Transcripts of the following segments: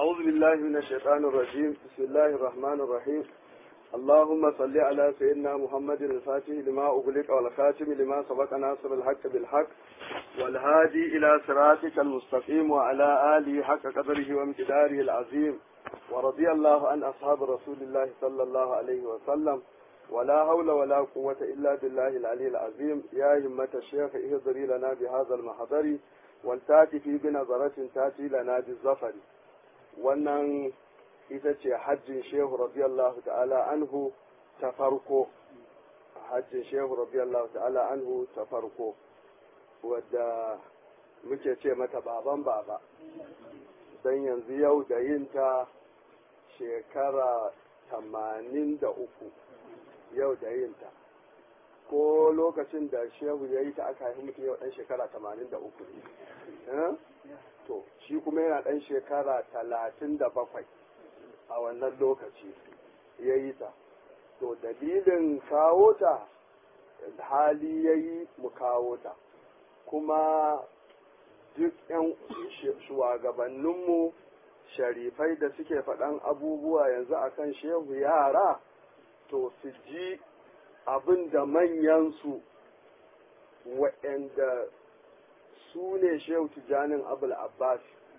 أعوذ بالله من الشيطان الرجيم بسم الله الرحمن الرحيم اللهم صل على سيدنا محمد الفاتح لما أغلق والخاتم لما سبق ناصر الحق بالحق والهادي إلى صراطك المستقيم وعلى آله حق قدره وامتداره العظيم ورضي الله عن أصحاب رسول الله صلى الله عليه وسلم ولا حول ولا قوة إلا بالله العلي العظيم يا همة الشيخ اهضري لنا بهذا المحضر والتاتي في بنظرة تاتي لنا بالظفر wannan ita ce hajjin shehu radiyallahu ta'ala anhu ta farko hajjin shehu radiyallahu ta'ala anhu ta farko wadda muke ce mata baban baba don yanzu yau da yin ta shekara tamanin da uku yau da yin ta ko lokacin da shehu ya yi ta aka haifi mutum yau dan shekara tamanin da uku ne to shi kuma yana ɗan shekara talatin da bakwai a wannan lokaci ya yi ta to dalilin kawo ta hali ya yi mu kawo ta kuma duk 'yan shugabanninmu sharifai da suke faɗan abubuwa yanzu akan shehu yara to su ji abin da manyansu waɗanda su ne shehu tijanin abul abbas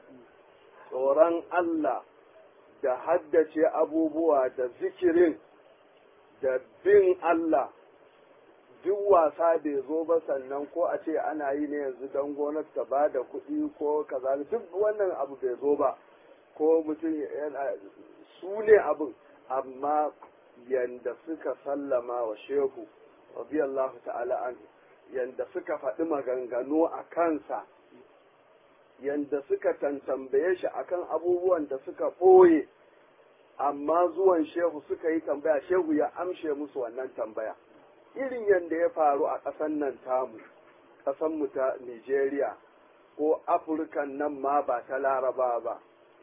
tsoron Allah da haddace abubuwa da zikirin da bin Allah duk wasa bai zo ba sannan ko a ce ana yi ne yanzu don gonar ta ba da kuɗi ko kaza duk wannan abu bai zo ba ko mutum su ne abin amma yanda suka sallama wa shehu radiyallahu ta'ala anhu yanda suka faɗi maganganu a kansa yanda suka tantambaye shi akan abubuwan da suka ɓoye amma zuwan shehu suka yi tambaya shehu ya amshe musu wannan tambaya irin yanda ya faru a ƙasan nan tamu ƙasanmu ta nigeria ko afirkan nan ma ba ta laraba ba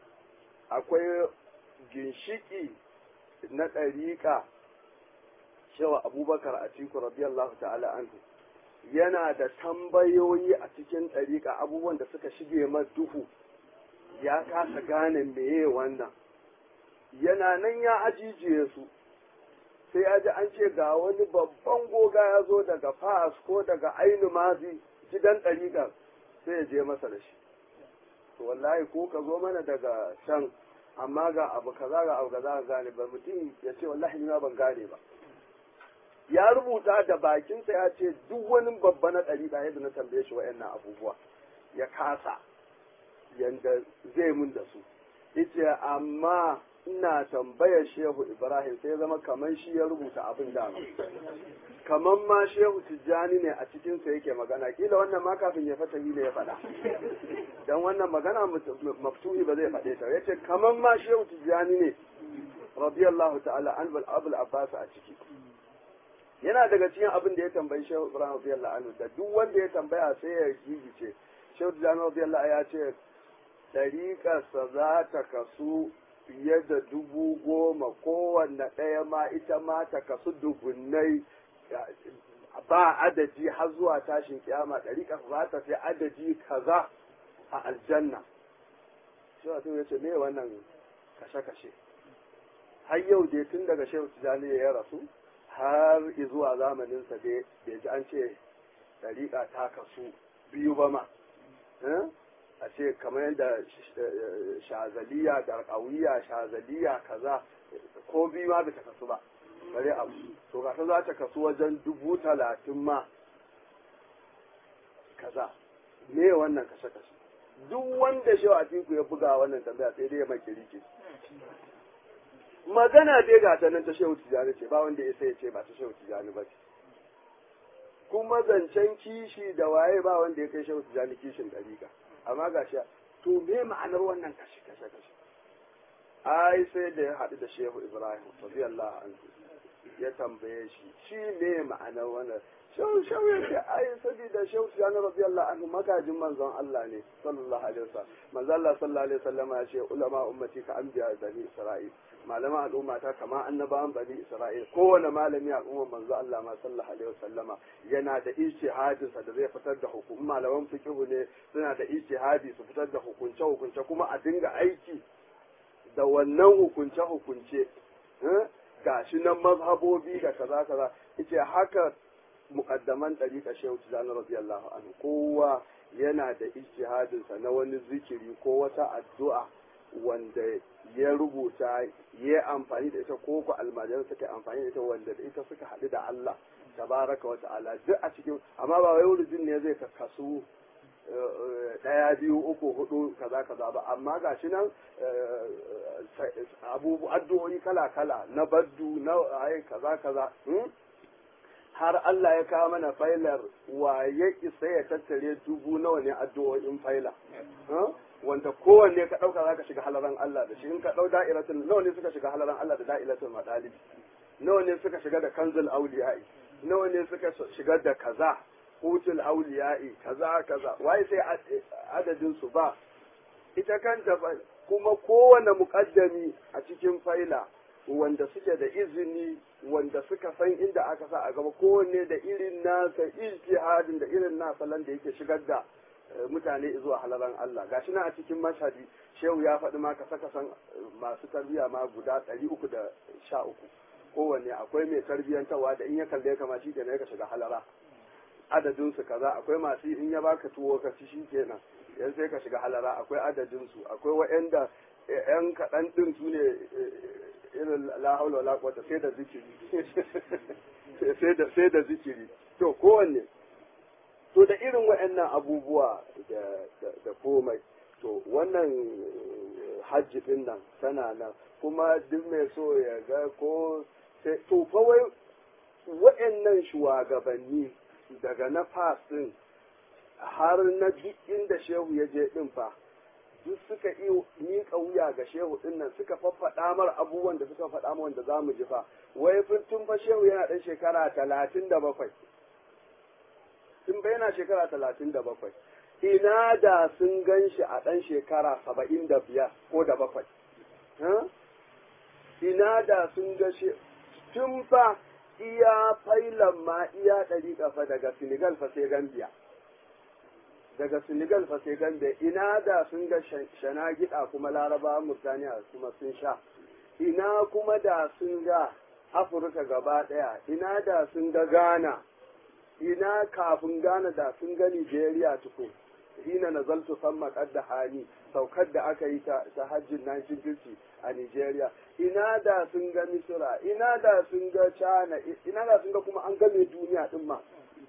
akwai ginshiki na ɗariƙa shewa abubakar a cikin radiyallahu ta'ala anhu yana da tambayoyi a cikin ɗariƙa abubuwan da suka shige duhu ya kasa gane meye wannan yana nan ya ajijiye su sai ya ji an ce ga wani babban goga ya zo daga fas ko daga ainu mazi gidan ɗariƙar sai ya je masa da shi to wallahi ko ka zo mana daga can amma ga abu kaza ga abu kaza gane ba mutum ya ce wallahi ni ma ban gane ba ya rubuta da bakinsa ya ce duk wani babba na ɗari ɗaya da na tambaye shi wa'annan abubuwa ya kasa yanda zai mun da su ita amma ina tambayar shehu ibrahim sai zama kamar shi ya rubuta abin da kamar ma shehu tijjani ne a cikinsa yake magana kila wannan ma kafin ya fata ne ya faɗa dan wannan magana maftuhi ba zai faɗe ta yace kamar ma shehu tijjani ne radiyallahu ta'ala an abul abbas a ciki yana daga cikin abin da ya tambayi shehu ibrahim radiyallahu anhu da duk wanda ya tambaya sai ya gigice shehu tijjani radiyallahu ya ce dariƙarsa za ta kasu fiye da dubu goma kowanne ɗaya ma ita ma ta kasu dubunnai ba adadi har zuwa tashin kiyama ɗariƙar za ta fi adadi kaza a aljanna shi wato ya ce me wannan kashe-kashe har yau dai tun daga shehu tijjani ya rasu har zuwa zamaninsa dai bai ji an ce ɗariƙa ta kasu biyu ba ma a ce kamar yadda shazaliya da ƙauyiya shazaliya kaza ko biyu ma bai ta kasu ba bare abu to gasa za ta kasu wajen dubu talatin ma kaza me wannan kashe kashe duk wanda shi a tiku ya buga wannan tambaya sai dai ya maki rike magana dai ga ta nan ta shehu tijani ce ba wanda ya sai ya ce ba ta shehu tijani ba ce kuma zancen kishi da waye ba wanda ya kai shehu tijani kishin dariƙa amma ga shi to me ma'anar wannan kashe kashe kashe ai sai da ya haɗu da shehu ibrahim radiyallahu anhu ya tambaye shi shi ne ma'anar wannan shehu shehu ya ce ai saboda shehu tijani radiyallahu anhu magajin manzon Allah ne sallallahu alaihi wasallam manzon Allah sallallahu alaihi wasallam ya ce ulama ummati ka anbiya bani isra'il malaman al'umma ta kama annabawan bani isra'il kowane malami al'umma manzo Allah ma sallallahu alaihi wasallama yana da ijtihadin sa da zai fitar da hukum malaman fiqhu ne suna da ijtihadi su fitar da hukunce hukunce kuma a dinga aiki da wannan hukunce-hukunce gashi nan mazhabobi da kaza kaza yace haka muqaddaman dariqa shehu tijani radiyallahu anhu kowa yana da ijtihadin sa na wani zikiri ko wata addu'a wanda ya rubuta ya amfani da ita ko ku almajiran suka amfani da ita wanda da ita suka haɗu da Allah tabaraka wa ta'ala duk a cikin amma ba wai wurin ne zai kakkasu ɗaya biyu uku hudu kaza kaza ba amma ga shi nan abubu addu'o'i kala kala na baddu na ai kaza kaza har Allah ya kawo mana failar wa ya isa ya tattare dubu nawa ne addu'o'in faila wanda kowanne ka ɗauka za ka shiga halaran Allah da shi in ka ɗau da'iratul nawa ne suka shiga halaran Allah da da'iratul madalibi nawa ne suka shiga da kanzul auliya'i nawa ne suka shiga da kaza hutul auliya'i kaza kaza wai sai adadin su ba ita kanta kuma kowane muƙaddami a cikin faila wanda suke da izini wanda suka san inda aka sa a gaba kowanne da irin nasa ijtihadin da irin nasa da yake shigar da mutane zuwa halaran Allah gashi nan a cikin mashadi shehu ya faɗi ma kasa kasan masu tarbiyya ma guda ɗari uku da sha uku kowanne akwai mai tarbiyyantarwa da in ya kalle kama shi kenan ya shiga halara adadin su kaza akwai masu in ya baka tuwo ka ci shi kenan yan sai ka shiga halara akwai adadin su akwai wa'anda yan kaɗan ɗin su ne irin la haula wala quwwata sai da zikiri sai da sai da zikiri to kowanne to da irin wa'annan abubuwa da komai to wannan hajji din nan tana nan kuma duk mai so ya ga ko sai to fa wai wa'annan shugabanni daga na fas din har na duk inda shehu ya je din fa duk suka iya miƙa wuya ga shehu din nan suka faffaɗa mar abubuwan da suka faɗa mu wanda za mu ji fa wai tun fa shehu yana ɗan shekara talatin da bakwai tun bai yana shekara talatin da bakwai ina da sun gan shi a ɗan shekara saba'in da biyar ko da bakwai ina da sun ga shi tun fa iya failan ma iya ɗari ƙafa daga senegal fa sai gambia daga senegal fa sai gambia ina da sun ga shana gida kuma laraba murtaniya kuma sun sha ina kuma da sun ga afirka gaba ɗaya ina da sun ga ghana ina kafin Ghana da sun ga Nigeria tuku hina nazaltu samma da hani saukar da aka yi ta, ta hajjin 1950 a Nigeria ina da sun ga Misira ina da sun ga China ina da sun ga kuma an game duniya din ma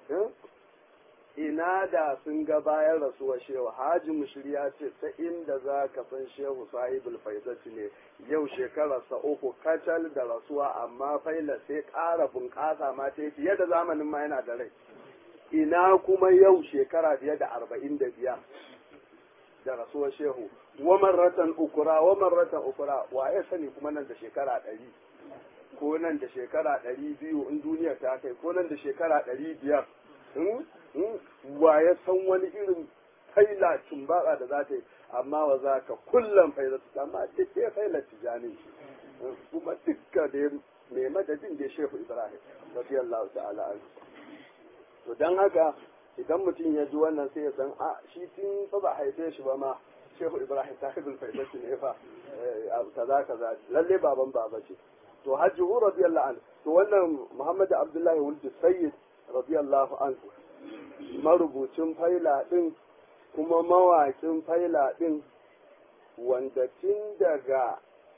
ina da sun ga bayan rasuwar shehu haji mushriya ce ta inda za ka san shehu sahibul faizati ne yau shekararsa uku kacal da rasuwa amma faila sai ƙara bunƙasa ma ta fiye da zamanin ma yana da rai ina kuma yau shekara fiye da arba'in da biyar da rasuwar shehu wa marratan ukura wa marratan ukura wa ya sani kuma nan da shekara ɗari ko nan da shekara ɗari biyu in duniya ta kai ko nan da shekara ɗari biyar wa ya san wani irin faila tumbatsa da za ta yi amma wa za ka kullum faila su amma duk ya faila tijani kuma dukka da mai madadin da shehu ibrahim radiyallahu ta'ala anhu to dan haka idan mutum ya ji wannan sai ya san a shi tun fa ba haife shi ba ma shehu ibrahim sahibul faida ne fa kaza kaza lalle baban baba ce to hajji radiyallahu anhu to wannan muhammad abdullahi wuldi sayyid radiyallahu anhu marubucin faila ɗin kuma mawaƙin faila ɗin wanda tun daga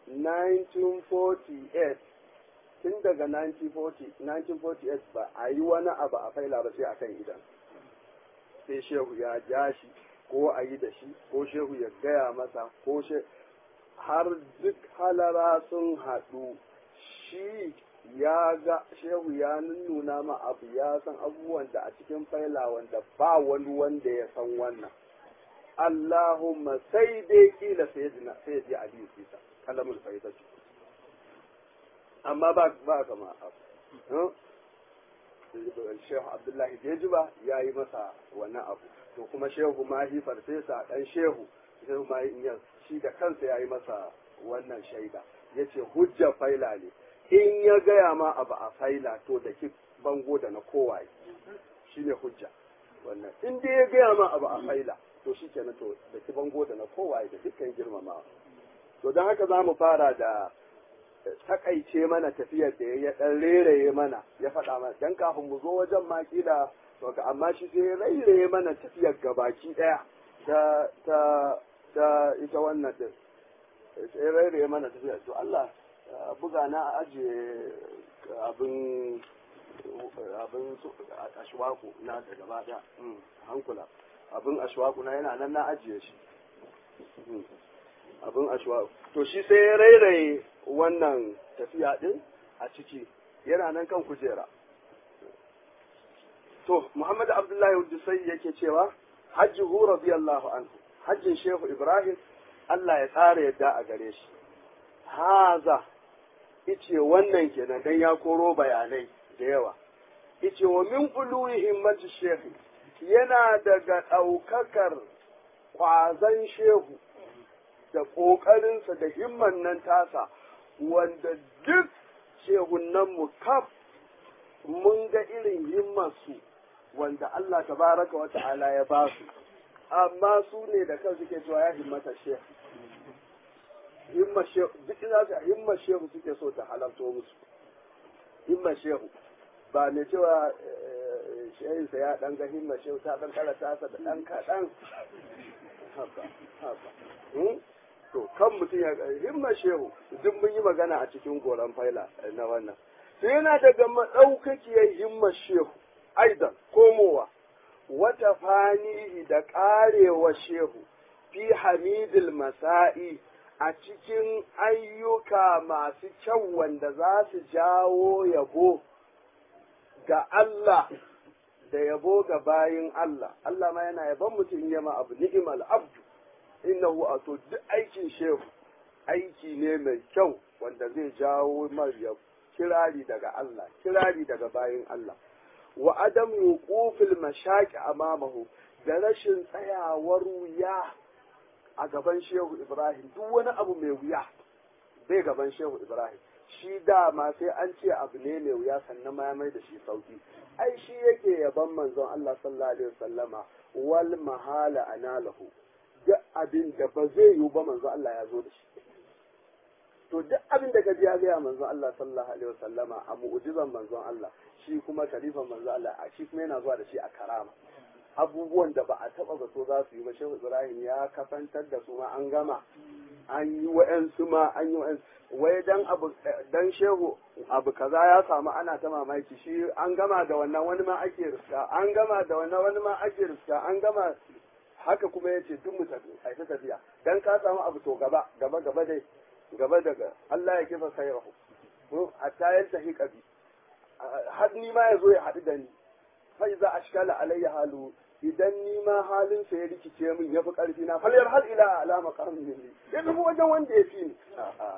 1948 tun daga 1948 ba a yi wani abu a faila ba sai akan idan sai shehu ya ja shi ko a yi da shi ko shehu ya gaya masa ko har duk halara sun haɗu shi ya ga shehu ya nuna ma abu ya san abubuwan da a cikin faila wanda ba wani wanda ya san wannan Allahumma sai dai kila sayyidina sayyidi Ali Isa kalamul faida ce amma ba ba kama abu Shehu Abdullahi Dejiba ya yi masa wannan abu to kuma Shehu Mahi Farfesa dan Shehu Shehu Mahi Inyas shi da kansa ya yi masa wannan shaida yace hujja faila ne in ya gaya ma abu a faila to da ki bango da na kowaye shi ne hujja wannan in dai ya gaya ma abu a faila to shi kenan to da ki bango da na kowaye da dukkan girmama to don haka za mu fara da takaice mana tafiyar da ya dan reraye mana ya faɗa mana dan kafin mu zo wajen ma kila to ka amma shi sai ya rairaye mana tafiyar gabaki daya ta ta ta ita wannan din sai rairaye mana tafiyar to Allah buga na ajiye abin abin ashwaku na da gaba daya hankula abin ashwaku na yana nan na ajiye shi abin ashwaku to shi sai ya rairaye wannan tafiya din a ciki yana nan kan kujera to Muhammad Abdullahi Hudusai yake cewa hajjuhu radiyallahu anhu hajjin Shehu Ibrahim Allah ya tsara yadda a gare shi haza ice wannan kenan dan ya koro bayanai da yawa ice wa min uluwi himmatu shehu yana daga ɗaukakar ƙwazon shehu da ƙoƙarinsa da himman nan tasa wanda duk shehunan mu kaf mun ga irin himmarsu wanda Allah tabaraka wa ta'ala ya ba su amma su ne da kan suke cewa ya himmata shehu himmar shehu duk ina su himmar shehu suke so ta halarto musu himmar shehu ba mai cewa shehinsa ya dan ga himmar shehu ta dan kara tasa da dan kaɗan haka haka to kan mutum ya himmar shehu duk mun yi magana a cikin goron faila na wannan sai yana daga maɗaukakiyar himmar shehu aidan komowa wata fanihi da ƙarewa shehu fi hamidil masa'i a cikin ayyuka masu kyau wanda za su jawo yabo ga Allah da yabo ga bayin Allah Allah ma yana yaban mutum yama abu ni'imal abdu innahu ato duk aikin shehu aiki ne mai kyau wanda zai jawo mar yabo kirari daga Allah kirari daga bayin Allah wa adam yuqufil mashaqi amamahu da rashin tsayawar wuya a gaban shehu Ibrahim duk wani abu mai wuya bai gaban shehu Ibrahim shi dama sai an ce abu ne mai wuya sannan ma ya mai da shi sauki ai shi yake yaban manzon Allah sallallahu alaihi wasallama wal mahala analuhu duk abin da ba zai yiwu ba manzon Allah ya zo da shi to duk abin da ka ji ya gaya manzon Allah sallallahu alaihi wasallama a mu'jizan manzon Allah shi kuma kalifan manzon Allah a shi kuma yana zuwa da shi a karama abubuwan da ba a taba zato za su yi ba shehu Ibrahim ya kasantar da su ma an gama an yi wa'ansu ma an yi wa'ansu wai dan abu dan shehu abu kaza ya samu ana ta mamaki shi an gama da wannan wani ma ake riska an gama da wannan wani ma ake riska an gama haka kuma yace duk mu tafi ai ta tafiya dan ka samu abu to gaba gaba gaba dai gaba daga Allah ya kifa sayrahu ko hatta yantahi qabi har ni ma yazo ya haɗu da ni fa iza ashkala alayya halu idan ni ma halin sa ya rikice min yafi karfi na falyar hal ila alama qarni ne ya tafi wajen wanda ya fi ni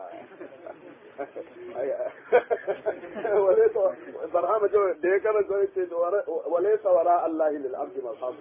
walaysa barhama da ya karanta ya ce walaysa wara Allah lil abdi marhamu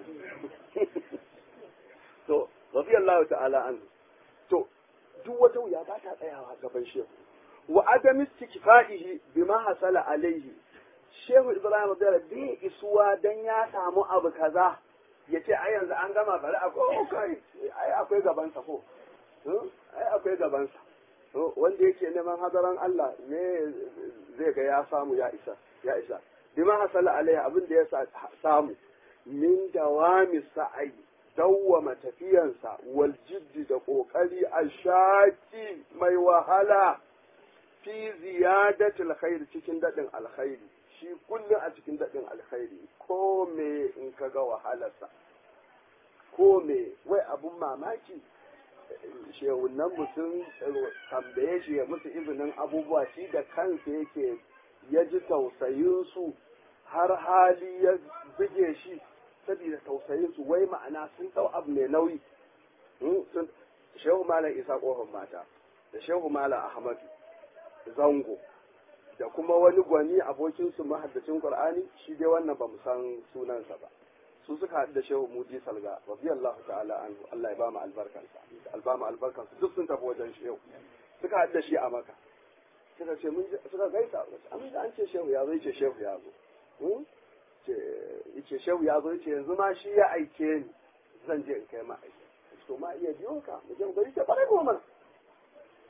to radiyallahu ta'ala an to duk wata wuya ba ta tsayawa gaban shehu wa adam istikfa'ihi bima hasala alaihi shehu ibrahim da bai isuwa dan ya samu abu kaza ya ce ai yanzu an gama bari akwai ai akwai gabansa ko ai akwai gabansa wanda yake neman hadaran Allah ne zai ga ya samu ya isa ya isa bima hasala alaihi abin da ya samu min dawami sa'ai dawwama tafiyansa wal jiddi da kokari a shaki mai wahala fi ziyadatil khair cikin dadin alkhairi shi kullum a cikin dadin alkhairi ko me in ka ga wahalarsa ko me wai abun mamaki shehunan mutum tambaye shi ya musu izinin abubuwa shi da kansa yake ya ji tausayinsu har hali ya buge shi saboda tausayinsu wai ma'ana sun ɗau abu mai nauyi shehu malam isa ƙofar mata da shehu malam ahmadu zango da kuma wani gwani abokinsu mahaddacin qur'ani shi dai wannan ba mu san sunansa ba su suka haɗu da shehu mudi salga radiyallahu ta'ala anhu Allah ya ba mu albarkansa albama albarkansa duk sun tafi wajen shehu suka haɗu da shi a maka suka ce mun suka gaisa an an ce shehu ya zo yace shehu ya zo yace shehu ya zo yace yanzu ma shi ya aike ni zan je in kai ma aike to ma iya biyo ka mu je mu gari ta bare mu mana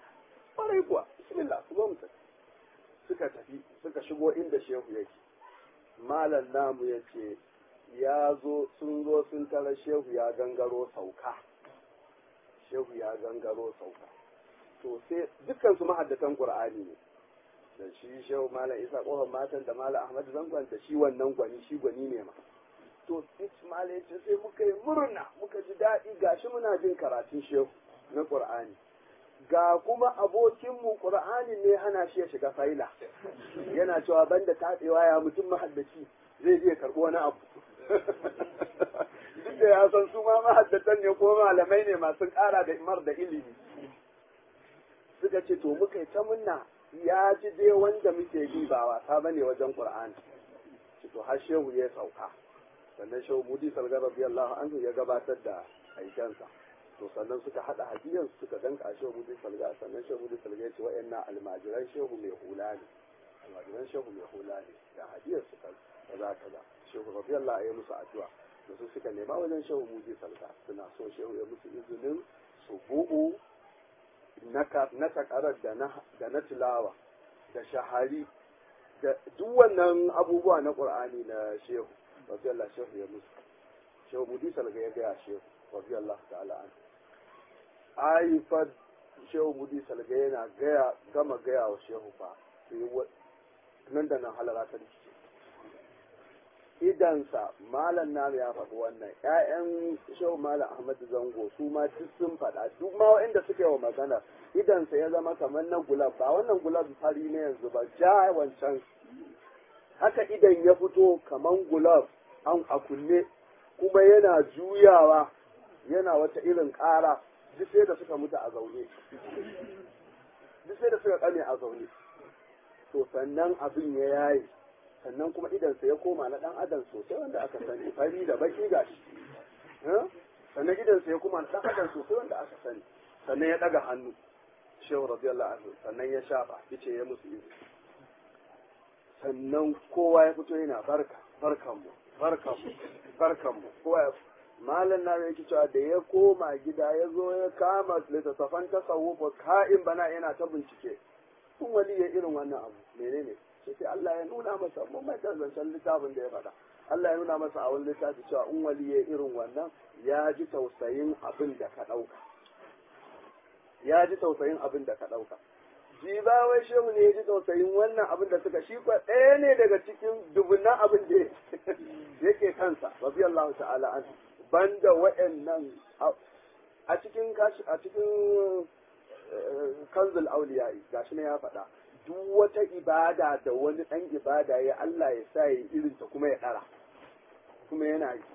kwarai kuwa bismillah ku zo mu tafi suka tafi suka shigo inda shehu yake malam namu ya ce ya zo sun zo sun tara shehu ya gangaro sauka shehu ya gangaro sauka to sai dukkan su mahaddatan qur'ani ne da shi shehu malam isa kofar matan da malam ahmad zangon da shi wannan gwani shi gwani ne ma to malam ya ce sai muka yi murna muka ji daɗi gashi muna jin karatun shehu na qur'ani ga kuma abokinmu qur'ani ne hana shi ya shiga faila yana cewa banda tatsewa ya mutum mahaddaci zai je karɓi wani abu duk da ya san su ma mahaddatan ne ko malamai ne masu ƙara da imar da ilimi suka ce to muka yi ta munna ya ji dai wanda muke bi ba wasa bane wajen qur'ani to har shehu ya sauka sannan shehu mudi salgar radiyallahu anhu ya gabatar da aikensa to sannan suka hada hadiyar suka danka shehu mudi salga sannan shehu mudi salga ya ce wa'annan almajiran shehu mai hula ne almajiran shehu mai hula ne da hadiyar suka kaza kaza shehu radiyallahu ya musu addu'a da su suka nema wajen shehu mudi salga suna so shehu ya musu izinin su bu'u na takarar da na tilawa da shahari da duk wannan abubuwa na qur'ani na shehu radiyallahu shehu ya musu shehu mudi salga ya gaya shehu radiyallahu ta'ala an ai fa shehu mudi salga yana gaya gama gaya wa shehu fa nan da nan halara ta rikice idansa malam namu ya faɗi wannan ƴaƴan shehu malam ahmad zango su ma duk sun faɗa duk ma waɗanda suka yi wa magana idansa ya zama kamar na gulab ba wannan gulab fari ne yanzu ba ja wancan haka idan ya fito kamar gulab an a kunne kuma yana juyawa yana wata irin ƙara duk sai da suka mutu a zaune duk sai da suka kame a zaune to sannan abin ya yaye sannan kuma idansa ya koma na dan adam sosai wanda aka sani fari da baki gashi sannan idansa ya koma na dan adam sosai wanda aka sani sannan ya daga hannu shehu radiyallahu anhu sannan ya shafa yace ya musu izini sannan kowa ya fito yana barka barkanmu barkanmu barkanmu kowa ya malam na yake cewa da ya koma gida ya zo ya kama littattafan tasawufa ka'in bana yana ta bincike kun wali ya irin wannan abu menene sai sai Allah ya nuna masa mun mai zancen littafin da ya faɗa Allah ya nuna masa a wani littafi cewa in wali ya irin wannan ya ji tausayin abin da ka ɗauka ya ji tausayin abin da ka ɗauka ji ba wai shehu ne ya ji tausayin wannan abin da suka shi kwa ɗaya ne daga cikin dubunan abin da yake kansa radiyallahu ta'ala an banda wa'annan a cikin a cikin kanzul auliyai gashi ne ya faɗa duk wata ibada da wani ɗan ibada ya Allah ya sa ya irin ta kuma ya ɗara kuma yana yi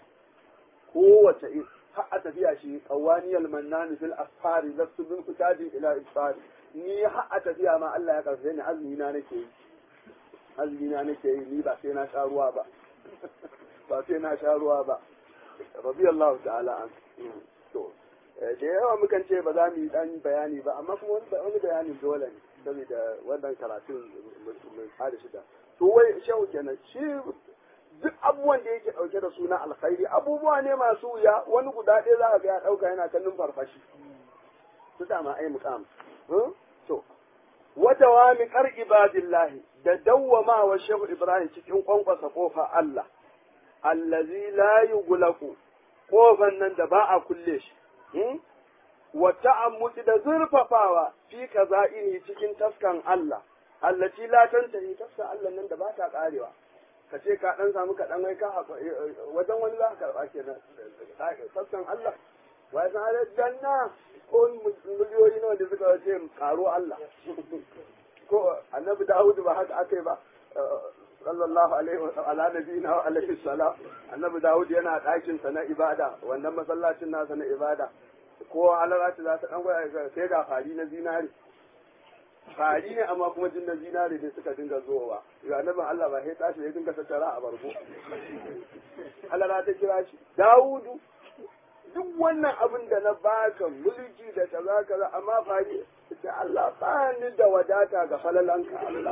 kowace har a tafiya shi qawaniyal mannan fil asfari lastu bin kutabi ila isfari ni har a tafiya ma Allah ya karfe ni azumi na nake yi azumi na nake yi ni ba sai na sha ruwa ba ba sai na sha ruwa ba radiyallahu ta'ala an to da yawa mukan ce ba za mu yi dan bayani ba amma kuma wani bayani dole ne saboda wannan karatun mai tsada shida to wai shehu kenan shi duk abubuwan da yake dauke da suna alkhairi abubuwa ne masu wuya wani guda ɗaya za ka ga ya dauka yana kallon farfashi su dama ai muqam to wata wa mi kar ibadillahi da dawwama wa shehu ibrahim cikin kwankwasa kofa Allah allazi la yughlaqu kofan nan da ba a kulle shi wa ta'ammuti da zurfafawa fi kaza'ini cikin taskan Allah allati la tantahi taskan Allah nan da ba ta karewa ka ce ka dan samu ka dan wai ka wajen wani za ka karba kenan taskan Allah wa san ala janna ko miliyoyi nawa da suka ce karo Allah ko annabi Dawud ba haka akai ba sallallahu alaihi wa ala nabiyina wa alaihi salam annabi Dawud yana ɗakin sa na ibada wannan masallacin nasa na ibada ko halarci za ta dan gwaya sai ga fari na zinari fari ne amma kuma jin na zinari ne suka dinga zuwa ga annabin Allah ba sai tashi ya dinga tattara a bargo halara ta kira shi Dawudu duk wannan abin da na baka mulki da kaza kaza amma fari sai Allah ba ni da wadata ga falalanka Allah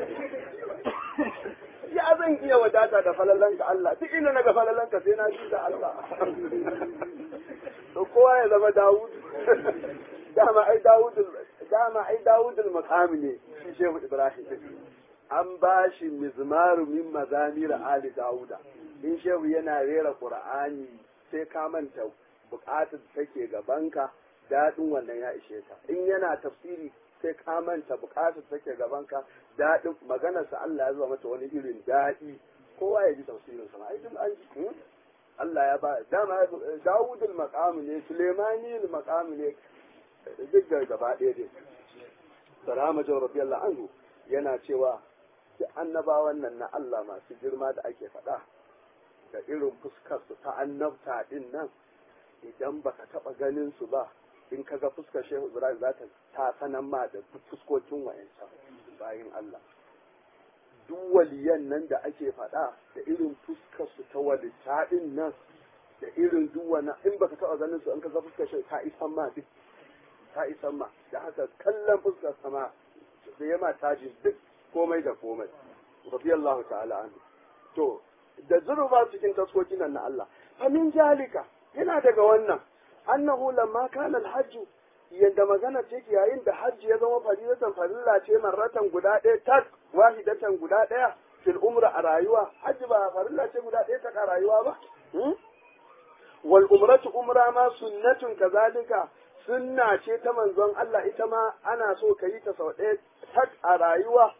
ya zan iya wadata da falalanka Allah duk inda na ga falalanka sai na ji da Allah to kowa ya zama Dawud dama ai Dawud dama ai dawudul maqami ne shi shehu ibrahim an ba shi mizmaru min mazamir ali dawuda in shehu yana rera qur'ani sai ka manta bukatar take gabanka daɗin wannan ya ishe ka in yana tafsiri sai ka manta bukatar take gabanka daɗin maganarsa Allah ya zuwa mata wani irin daɗi kowa ya ji tafsirin sa ai duk an ji Allah ya ba dama Dawudul maqam ne Sulaimani maqam ne duk da gaba ɗaya dai Salama Jawar Rabiyallahu anhu yana cewa duk annabawan nan na Allah masu girma da ake faɗa da irin fuskar su ta annabta din nan idan baka taɓa ganin su ba in kaga fuskar Shehu Ibrahim za ta ta sanan ma da fuskokin wayancan bayin Allah duk waliyan nan da ake faɗa da irin fuskar su ta walita din nan da irin duk wani in baka taɓa ganin su in kaga fuskar Shehu ta isan ma duk ta isan ma da haka kallon fuskar sama da yama taji duk komai da komai radiyallahu ta'ala anhu to da zuruba cikin taskokin nan na Allah fa min jalika yana daga wannan annahu lamma kana alhajj yanda magana ce yayin da hajji ya zama faridatan farilla ce marratan guda ɗaya tak wahidatan guda ɗaya fil umra a rayuwa hajji ba farilla ce guda ɗaya tak a rayuwa ba wal umratu umra ma sunnatun kazalika sunna ce ta manzon Allah ita ma ana so ka yi ta sau ɗaya tak a rayuwa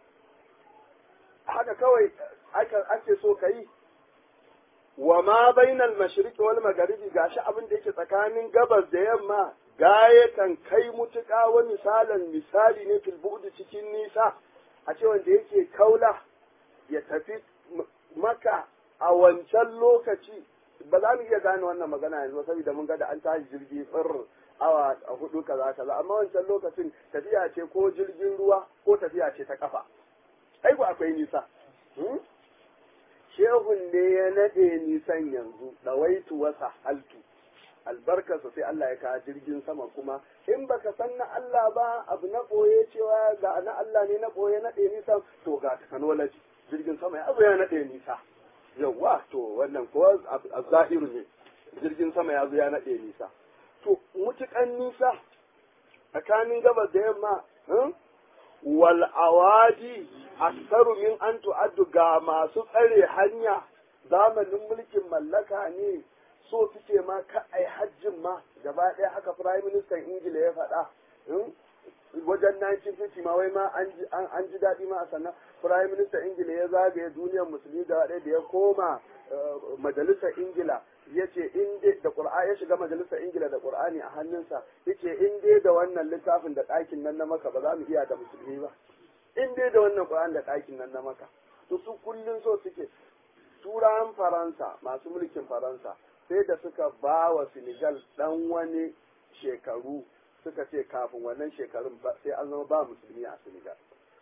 haka kawai ake so ka yi wa ma bainal mashriqi wal magharibi gashi abin da yake tsakanin gabas da yamma gayatan kai mutuƙa wa misalan misali ne fil bu'di cikin nisa a ce wanda yake kaula ya tafi maka a wancan lokaci ba za mu iya gane wannan magana yanzu saboda mun ga da an tashi jirgi tsir awa a hudu kaza kaza amma wancan lokacin tafiya ce ko jirgin ruwa ko tafiya ce ta kafa ai akwai nisa shehun ne ya naɗe nisan yanzu ɗawaitu wasa haltu albarkarsa sai Allah ya kawo jirgin sama kuma in baka san na Allah ba abu na ɓoye cewa ga na Allah ne na ɓoye naɗe nisan to ga technology jirgin sama ya zo ya naɗe nisa yawwa to wannan ko a zahiru ne jirgin sama ya zo ya naɗe nisa to mutukan nisa tsakanin gabas da yamma wal awadi aksaru min an tu'addu ga masu tsare hanya zamanin mulkin mallaka ne so suke ma ka ai hajjin ma gaba ɗaya haka prime minister ingila ya faɗa wajen 1950 ma wai ma an ji daɗi ma a sannan prime minister ingila ya zagaye duniyar musulmi gaba ɗaya da ya koma majalisar ingila ya ce in dai da ƙur'a ya shiga majalisar ingila da ƙur'ani a hannunsa ya ce in dai da wannan littafin da ɗakin nan na maka ba za mu iya da musulmi ba in dai da wannan ƙur'ani da ɗakin nan na maka to su kullum so suke turawan faransa masu mulkin faransa sai da suka ba wa senegal ɗan wani shekaru suka ce kafin wannan shekarun sai an zama ba musulmi a senegal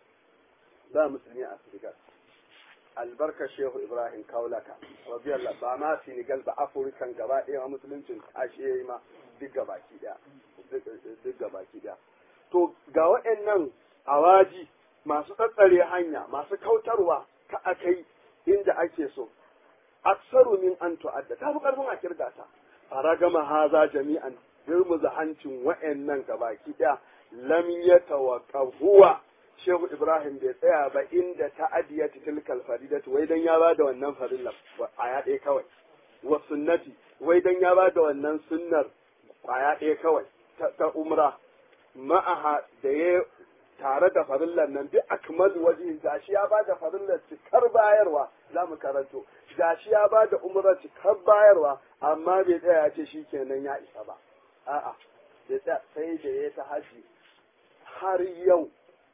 ba musulmi a senegal albarkar shehu ibrahim kaulaka radiyallahu ba ma senegal ba afirikan gaba ɗaya ma musuluncin ashe ma duk gabaki ɗaya duk gabaki ɗaya to ga waɗannan awaji masu tsatsare hanya masu kautarwa ka akai inda ake so aksaru min an tu'adda ta fi karfin a kirga ta a ragama haza jami'an girmuza hancin wa'annan gabaki ɗaya lam yatawaqahuwa Shehu Ibrahim bai tsaya ba inda ta'adiyat tilkal faridatu wai dan ya ba da wannan farilla aya ɗaya kawai wa sunnati wai dan ya ba da wannan sunnar aya ɗaya kawai ta umra ma'aha da ya tare da farillar nan bi akmal waje gashi ya ba da farillar cikar bayarwa za mu karanto gashi ya ba da umra cikar bayarwa amma bai tsaya ya ce shikenan ya isa ba a'a sai da ya ta haji har yau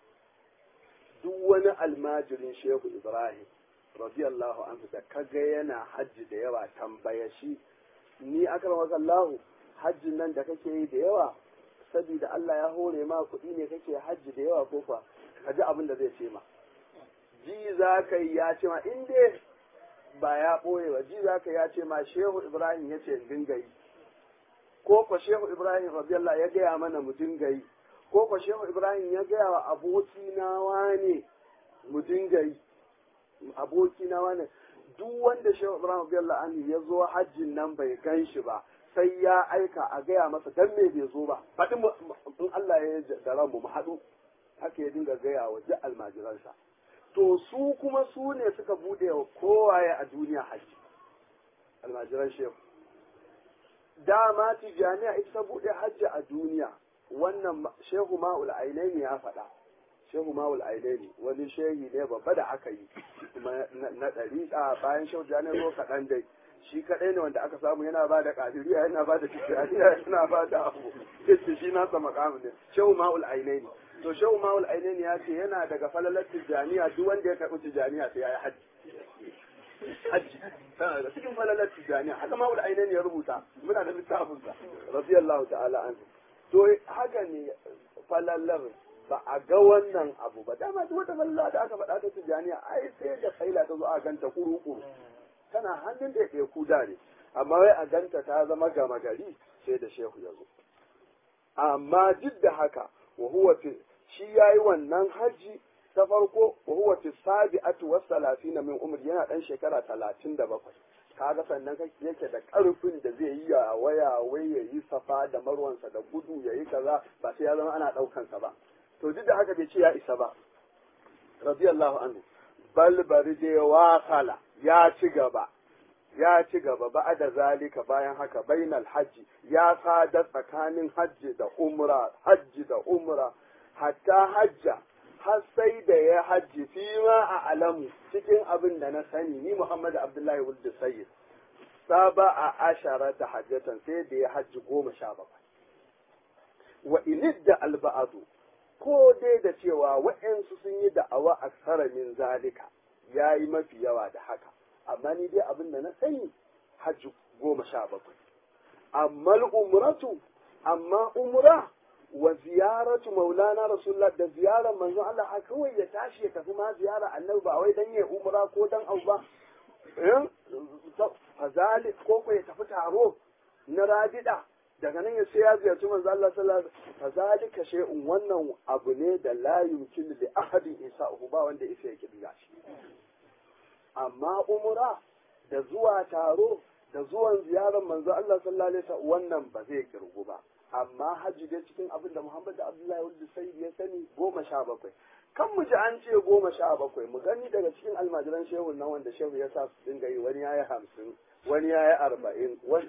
duk wani almajirin shehu ibrahim radiyallahu anhu da kaga yana hajji da yawa tambaya shi ni akramaka Allah hajjin nan da kake yi da yawa saboda Allah ya hore ma kuɗi ne kake hajji da yawa ko fa ka ji abin da zai ce ma ji za ka yi ya ce ma in dai ba ya ɓoye ba ji za ka ya ce ma shehu ibrahim ya ce dinga yi ko ko shehu ibrahim radiyallahu ya gaya mana mu dinga yi ko ko shehu ibrahim ya gaya wa aboki na wane mu dinga yi aboki na wane duk wanda shehu ibrahim radiyallahu anhu ya zo hajjin nan bai gan shi ba sai ya aika a gaya masa dan me bai zo ba faɗi in Allah ya da ranmu mu haɗu haka ya dinga gaya wa duk almajiransa to su kuma su ne suka bude wa kowaye a duniya haji almajiran shehu dama tijaniya ita ta bude hajji a duniya wannan shehu ma'ul ainaini ya faɗa shehu ma'ul ainaini wani shehi ne babba da aka yi na ɗari a bayan shehu jani zo kaɗan dai shi kaɗai ne wanda aka samu yana ba da ƙadiriya yana ba da tijaniya yana ba da abu ce shi nasa makamu ne shehu ma'ul ainaini to shehu ma'ul ainaini ya ce yana daga falalar tijaniya duk wanda ya karɓi tijaniya sai ya yi hajji hajji tana da cikin falalar tijaniya haka ma'ul ainaini ya rubuta muna da littafinsa radiyallahu ta'ala anhu to haka ne falalar ba a ga wannan abu ba dama duk wata falala da aka faɗa ta tijaniya ai sai da faila ta zo a ganta kuru-kuru tana hannun da ya kuda ne amma wai a ganta ta zama gama gari sai da shehu ya zo amma duk da haka wa huwa shi yayi wannan haji ta farko wa huwa fi sabi'atu was salatina min umri yana dan shekara 37 kaga sannan yake da karfin da zai yi ya waya wai ya yi safa da marwansa da gudu ya yi kaza ba sai ya zama ana daukan sa ba to duk da haka bai ce ya isa ba radiyallahu anhu bal bari dai wasala ya ci gaba ya ci gaba ba da zalika bayan haka bainal hajji ya sada tsakanin hajji da umra hajji da umra hatta hajja har sai da ya hajji fi ma a alamu cikin abin da na sani ni Muhammad Abdullahi Wulda Sayyid saba a ashara ta hajjatan sai da ya hajji goma sha bakwai wa inid da alba'adu ko dai da cewa wa'yansu sun yi da'awa aksara min zalika ya yi mafi yawa da haka amma ni dai abin da na sani hajji goma sha bakwai amma umratu amma umra wa ziyaratu maulana rasulullah da ziyarar manzon Allah a kawai ya tashi ya tafi ma ziyara annabi ba wai dan ya umra ko dan au ba fazalik ko ko ya tafi taro na radida daga nan ya sai ya ziyarci manzo Allah sallallahu alaihi wasallam fazalika shay'un wannan abu ne da la yumkin li ahadin isa'uhu ba wanda isa yake diga shi amma umra da zuwa taro da zuwan ziyarar manzo Allah sallallahu alaihi wasallam wannan ba zai kirgu ba amma hajji dai cikin abin da Muhammad Abdullahi wanda sai ya sani goma sha bakwai kan mu ji an ce goma sha bakwai mu gani daga cikin almajiran shehu nan wanda shehu ya sa su dinga yi wani yayi hamsin wani yayi arba'in wani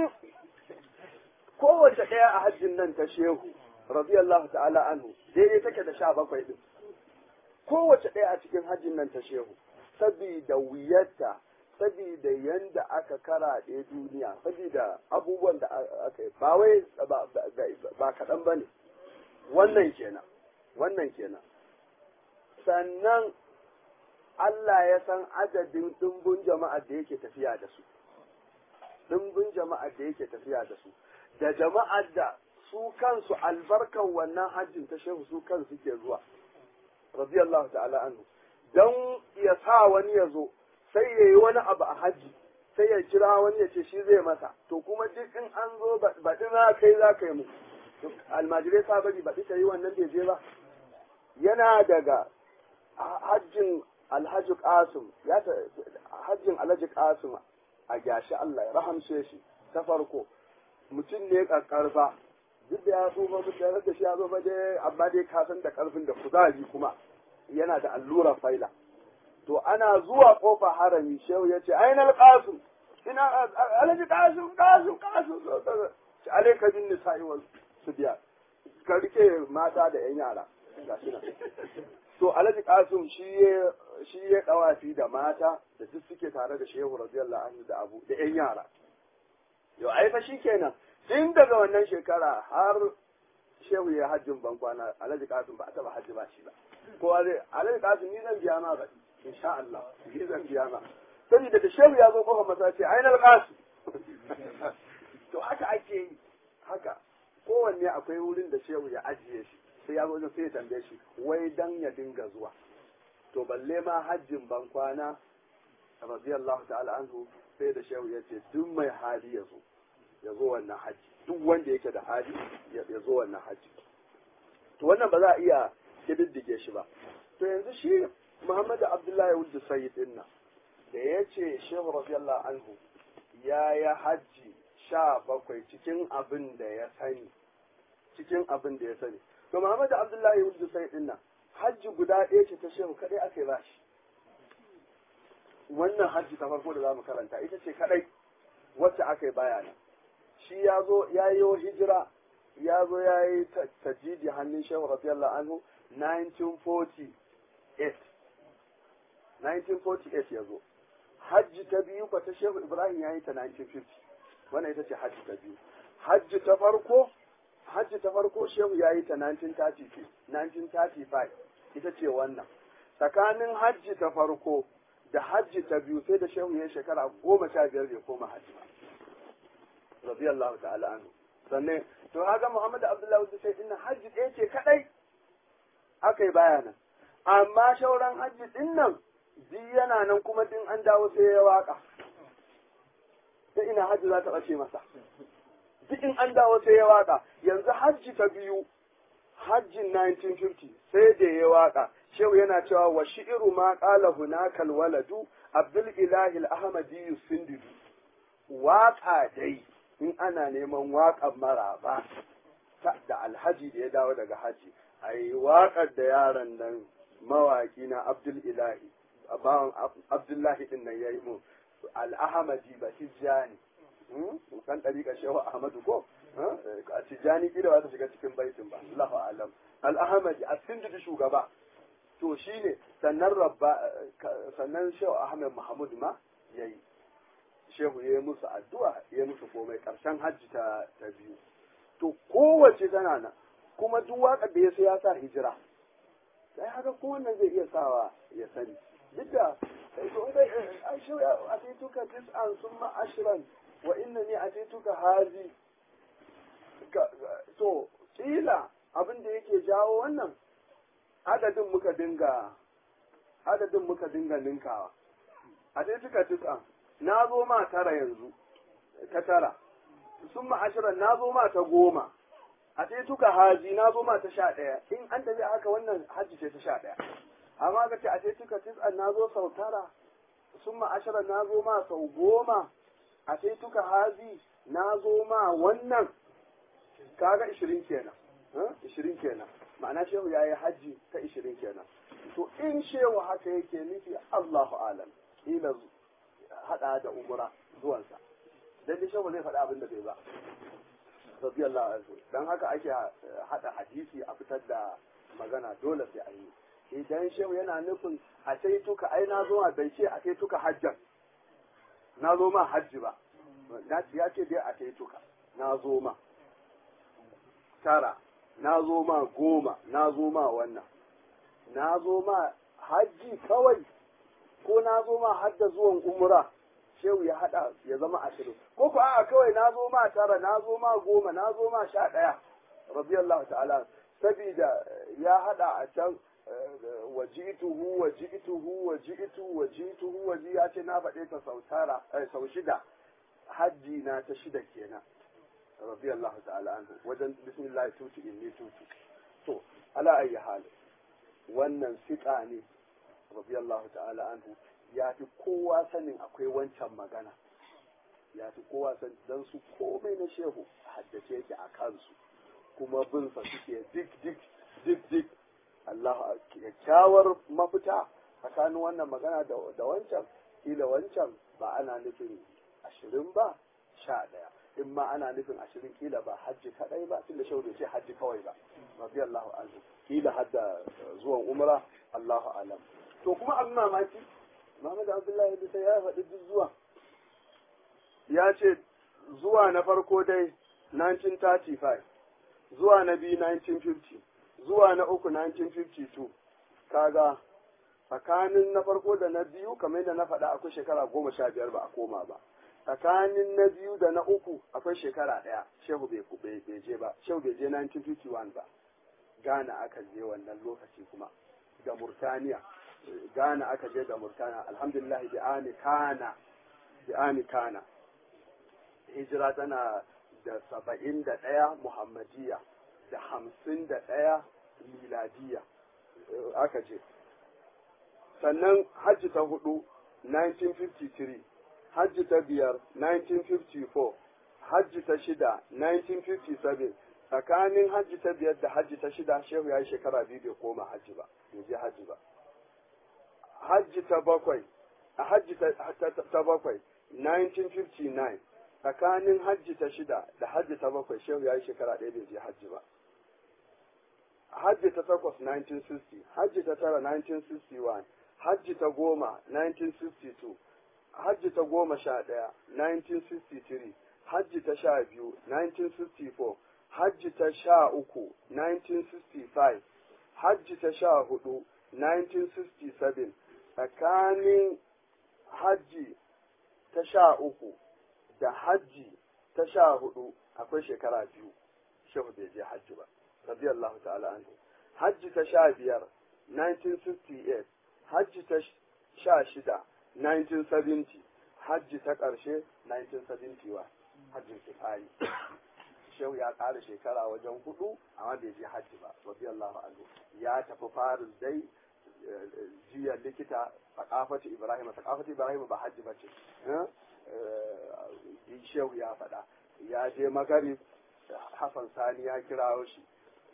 kowace ɗaya a hajjin nan ta shehu radiyallahu ta'ala anhu daidai take da sha bakwai din kowace ɗaya a cikin hajjin nan ta shehu sabida wuyarta sabida yanda aka karaɗe duniya sabida abubuwan da aka yi ba wai ba kaɗan ba ne wannan kenan wannan kenan sannan Allah ya san adadin ɗumbin jama'a da yake tafiya da su ɗumbin jama'a da yake tafiya da su da jama'ar da su kansu albarkan wannan hajjin ta shehu su kansu ke zuwa radiyallahu ta'ala anhu don ya sa wani ya zo sai ya yi wani abu a hajji sai ya kira wani ya ce shi zai masa to kuma duk in an zo baɗi na kai za ka yi mu almajirai sa bari baɗi ta yi wannan bai je ba yana daga hajjin alhaji qasim ya ta hajjin alhaji qasim a gashi Allah ya rahamshe shi ta farko mutum ne karfa duk da ya tsufa mutane da shi ya zo dai amma dai ka san da karfin da kuzari kuma yana da allura faila to ana zuwa kofa harami shehu ya ce ainal qasim ina alhaji qasim qasim qasim ci alaika bin nisa'i wal subyan ka rike mata da yan yara gashi nan to alhaji qasim shi ya shi ya dawafi da mata da duk suke tare da shehu radiyallahu anhu da abu da yan yara yau ai fa shikenan tun daga wannan shekara har shehu ya hajjin bankwana alhaji qasim ba a taba hajji ba shi ba ko alhaji qasim ni zan biya ma ba insha Allah ni zan biya ma saboda da shehu ya zo kofar masallaci ainal qasim to haka ake yi haka kowanne akwai wurin da shehu ya ajiye shi sai ya zo sai ya tambaye shi wai dan ya dinga zuwa to balle ma hajjin bankwana radiyallahu ta'ala anhu sai da shehu ya ce duk mai hali ya zo ya zo wannan hajji duk wanda yake da hali ya zo wannan hajji to wannan ba za a iya kididdige shi ba to yanzu shi Muhammadu Abdullahi Wuldu Sayyid din nan da ya ce shehu radiyallahu anhu ya yi hajji sha bakwai cikin abin da ya sani cikin abin da ya sani to Muhammad Abdullahi Wuldu sai din nan hajji guda ɗaya ce ta shehu kadai aka yi bashi wannan hajji ta farko da za mu karanta ita ce kadai wacce aka yi baya nan shi ya zo ya yi hijira ya zo ya yi tajidi hannun shehu radiyallahu anhu 1948 1948 ya zo hajji ta biyu ba ta shehu ibrahim ya yi ta 1950 wannan ita ce hajji ta biyu hajji ta farko hajji ta farko shehu ya yi ta 1935 1935 ita ce wannan tsakanin hajji ta farko da hajji ta biyu sai da shehu ya shekara goma sha biyar bai koma hajji ba radiyallahu ta'ala anhu sannan to haka muhammad abdullahi wasu sai dinnan hajji ɗaya ce kadai aka yi bayanan amma shauran hajji din nan duk yana nan kuma din an dawo sai ya waka ta ina hajji za ta ɓace masa duk in an dawo sai ya waka yanzu hajji ta biyu hajjin 1950 sai da ya waka shehu yana cewa wa shi'iru ma qala hunakal waladu abdul ilahi al-ahmadi yusindidu waka dai in ana neman waƙar maraba da alhaji da ya dawo daga haji ai waƙar da yaron nan mawaƙi na abdul ilahi bawan abdullahi din nan yayi mu al-ahmadi ba tijjani kan ɗariƙa shehu ahmadu ko a tijjani kila ba ta shiga cikin baitin ba Allahu alam al-ahmadi a sindidu shugaba to shine sannan rabba sannan shehu ahmed mahmud ma yayi shehu ya yi musu addu'a ya musu komai ƙarshen hajji ta ta biyu to kowace tana nan kuma duk waƙar da ya so ya sa hijira sai haka kowanne zai iya sawa ya sani duk da ai shehu a tuka tis'an summa ashran wa innani atituka hazi to kila abin da yake jawo wannan adadin muka dinga adadin muka dinga ninkawa a dai tuka tis'an na zo ma tara yanzu ta tara sun ma'ashirar na zo ma ta goma a sai tuka haji na zo ma ta sha ɗaya in an tafi haka wannan haji ce ta sha ɗaya amma ka ce a sai tuka tis'an na zo sau tara sun ma'ashirar na zo ma sau goma a sai tuka haji na zo ma wannan kaga ishirin kenan ishirin kenan ma'ana shehu ya yi hajji ta ishirin kenan to in shehu haka yake nufi Allahu alam ila hada da umura zuwansa dan dai shehu zai faɗa abin da bai ba radiyallahu anhu dan haka ake hada hadisi a fitar da magana dole sai an yi idan shehu yana nufin a sai tuka ai na zo bai ce a sai tuka hajjan na zo ma hajji ba na ya ce dai a sai tuka na zo ma tara na zo ma goma na zo ma wannan na zo ma hajji kawai ko na zo ma hadda zuwan umra shehu ya hada ya zama ashirin ko ko a'a kawai na zo ma tara na zo ma goma na zo ma sha ɗaya radiyallahu ta'ala sabida ya hada a can wajituhu wajituhu wajitu wajituhu waji ya ce na faɗe ta sau tara sau shida hajji na ta shida kenan radiyallahu ta'ala anhu wajen bismillah tutu inni tutu to ala ayi hal wannan siƙa ne radiyallahu ta'ala anhu ya fi kowa sanin akwai wancan magana ya fi kowa san dan su komai na shehu haddace yake a kansu kuma bin sa suke dik dik dik dik Allah kyakkyawar mafita tsakanin wannan magana da wancan kila wancan ba ana nufin ashirin ba sha ɗaya in ma ana nufin ashirin kila ba hajji kadai ba tunda shehu bai ce hajji kawai ba radiyallahu anhu kila hadda zuwan umra Allahu alam to kuma abin mamaki Muhammad Abdullahi bisa ya faɗi duk zuwa ya ce zuwa na farko dai 1935 zuwa na biyu 1950 zuwa na uku 1952 kaga tsakanin na farko da na biyu kamar yadda na faɗa akwai shekara goma sha biyar ba a koma ba tsakanin na biyu da na uku akwai shekara ɗaya shehu bai je ba shehu bai je 1951 ba Ghana aka je wannan lokaci kuma da Murtaniya Ghana aka je da Murtaniya alhamdulillah bi ani kana bi ani kana hijira tana da saba'in da ɗaya muhammadiya da hamsin da ɗaya miladiya aka je sannan hajji ta hudu 1953 hajji ta biyar 1954 hajji ta shida 1957 tsakanin hajji ta biyar da hajji ta shida shehu ya yi shekara biyu bai koma hajji ba bai je hajji ba hajji ta bakwai a hajji ta bakwai 1959 tsakanin hajji ta shida da hajji ta bakwai shehu ya yi shekara ɗaya bai je hajji ba hajji ta takwas 1960 hajji ta tara 1961 hajji ta goma 1962 hajji ta goma sha ɗaya 1963 hajji ta sha biyu 1964 hajji ta sha uku 1965 hajji ta sha hudu 1967 tsakanin hajji ta sha uku da hajji ta sha hudu akwai shekara biyu shehu bai je hajji ba radiyallahu ta'ala anhu hajji ta sha biyar 1968 hajji ta sha shida 1970 hajji ta ƙarshe 1971 hajjin kifari shehu ya ƙara shekara wajen hudu amma bai je hajji ba radiyallahu anhu ya tafi faris dai jiyar likita sakafati ibrahim sakafati ibrahim ba hajji ba ce shehu ya faɗa ya je magarib hassan sani ya kirawo shi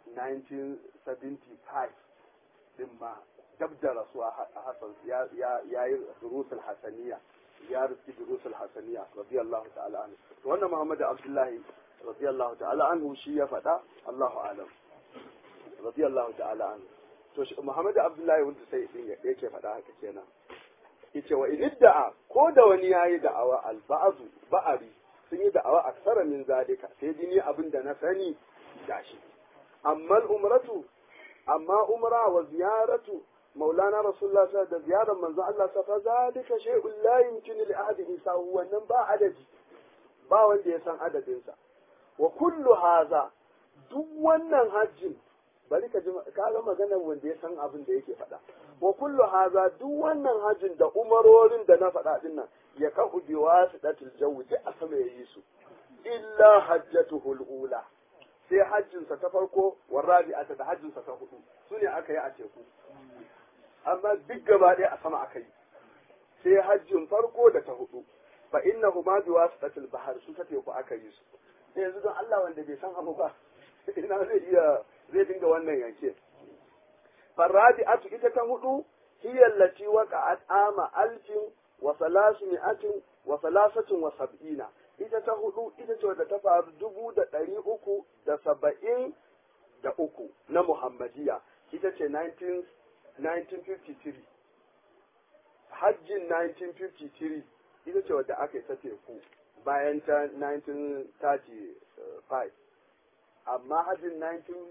1975 din ma dab da rasuwa hassan ya yi durusul hasaniya ya rufi durusul hasaniya radiyallahu ta'ala anhu to wannan muhammadu abdullahi radiyallahu ta'ala anhu shi ya faɗa allahu alam radiyallahu ta'ala anhu to muhammadu abdullahi wanda sai din yake faɗa haka kenan yace wa in da'a ko da wani yayi da'awa al-ba'du ba'ari sun yi da'awa aksara min zalika sai dini abin da na sani gashi amma umratu amma umra wa ziyaratu maulana rasulullah sa da ziyarar manzon Allah sa fa zalika shay'un la yumkinu li ahadin isa wannan ba adadi ba wanda ya san adadin sa wa kullu haza duk wannan hajjin bari ka ji ka ga maganar wanda ya san abin da yake faɗa wa kullu haza duk wannan hajjin da umarorin da na faɗa din nan ya kahu bi wasidatil jawi duk a sama yayi su illa hajjatuhul ula sai hajjinsa ta farko wa rabi'ata da hajjinsa ta hudu su ne aka yi a teku amma duk gaba ɗaya a sama aka yi sai hajjin farko da ta hudu fa innahu ma bi wasitatil bahar su ta teku aka yi su sai yanzu don Allah wanda bai san abu ba ina zai iya zai dinga wannan yanke farabi'atu ita ta hudu hiya allati waqa'at ama alfin wa salasmi'atin wa salasatin wa sab'ina ita ta hudu ita ce wadda ta faru dubu da ɗari uku da saba'in da uku na Muhammadiyya ita ce 1953 hajjin 1953 ita ce wadda aka yi ta teku bayan ta 1935 amma hajjin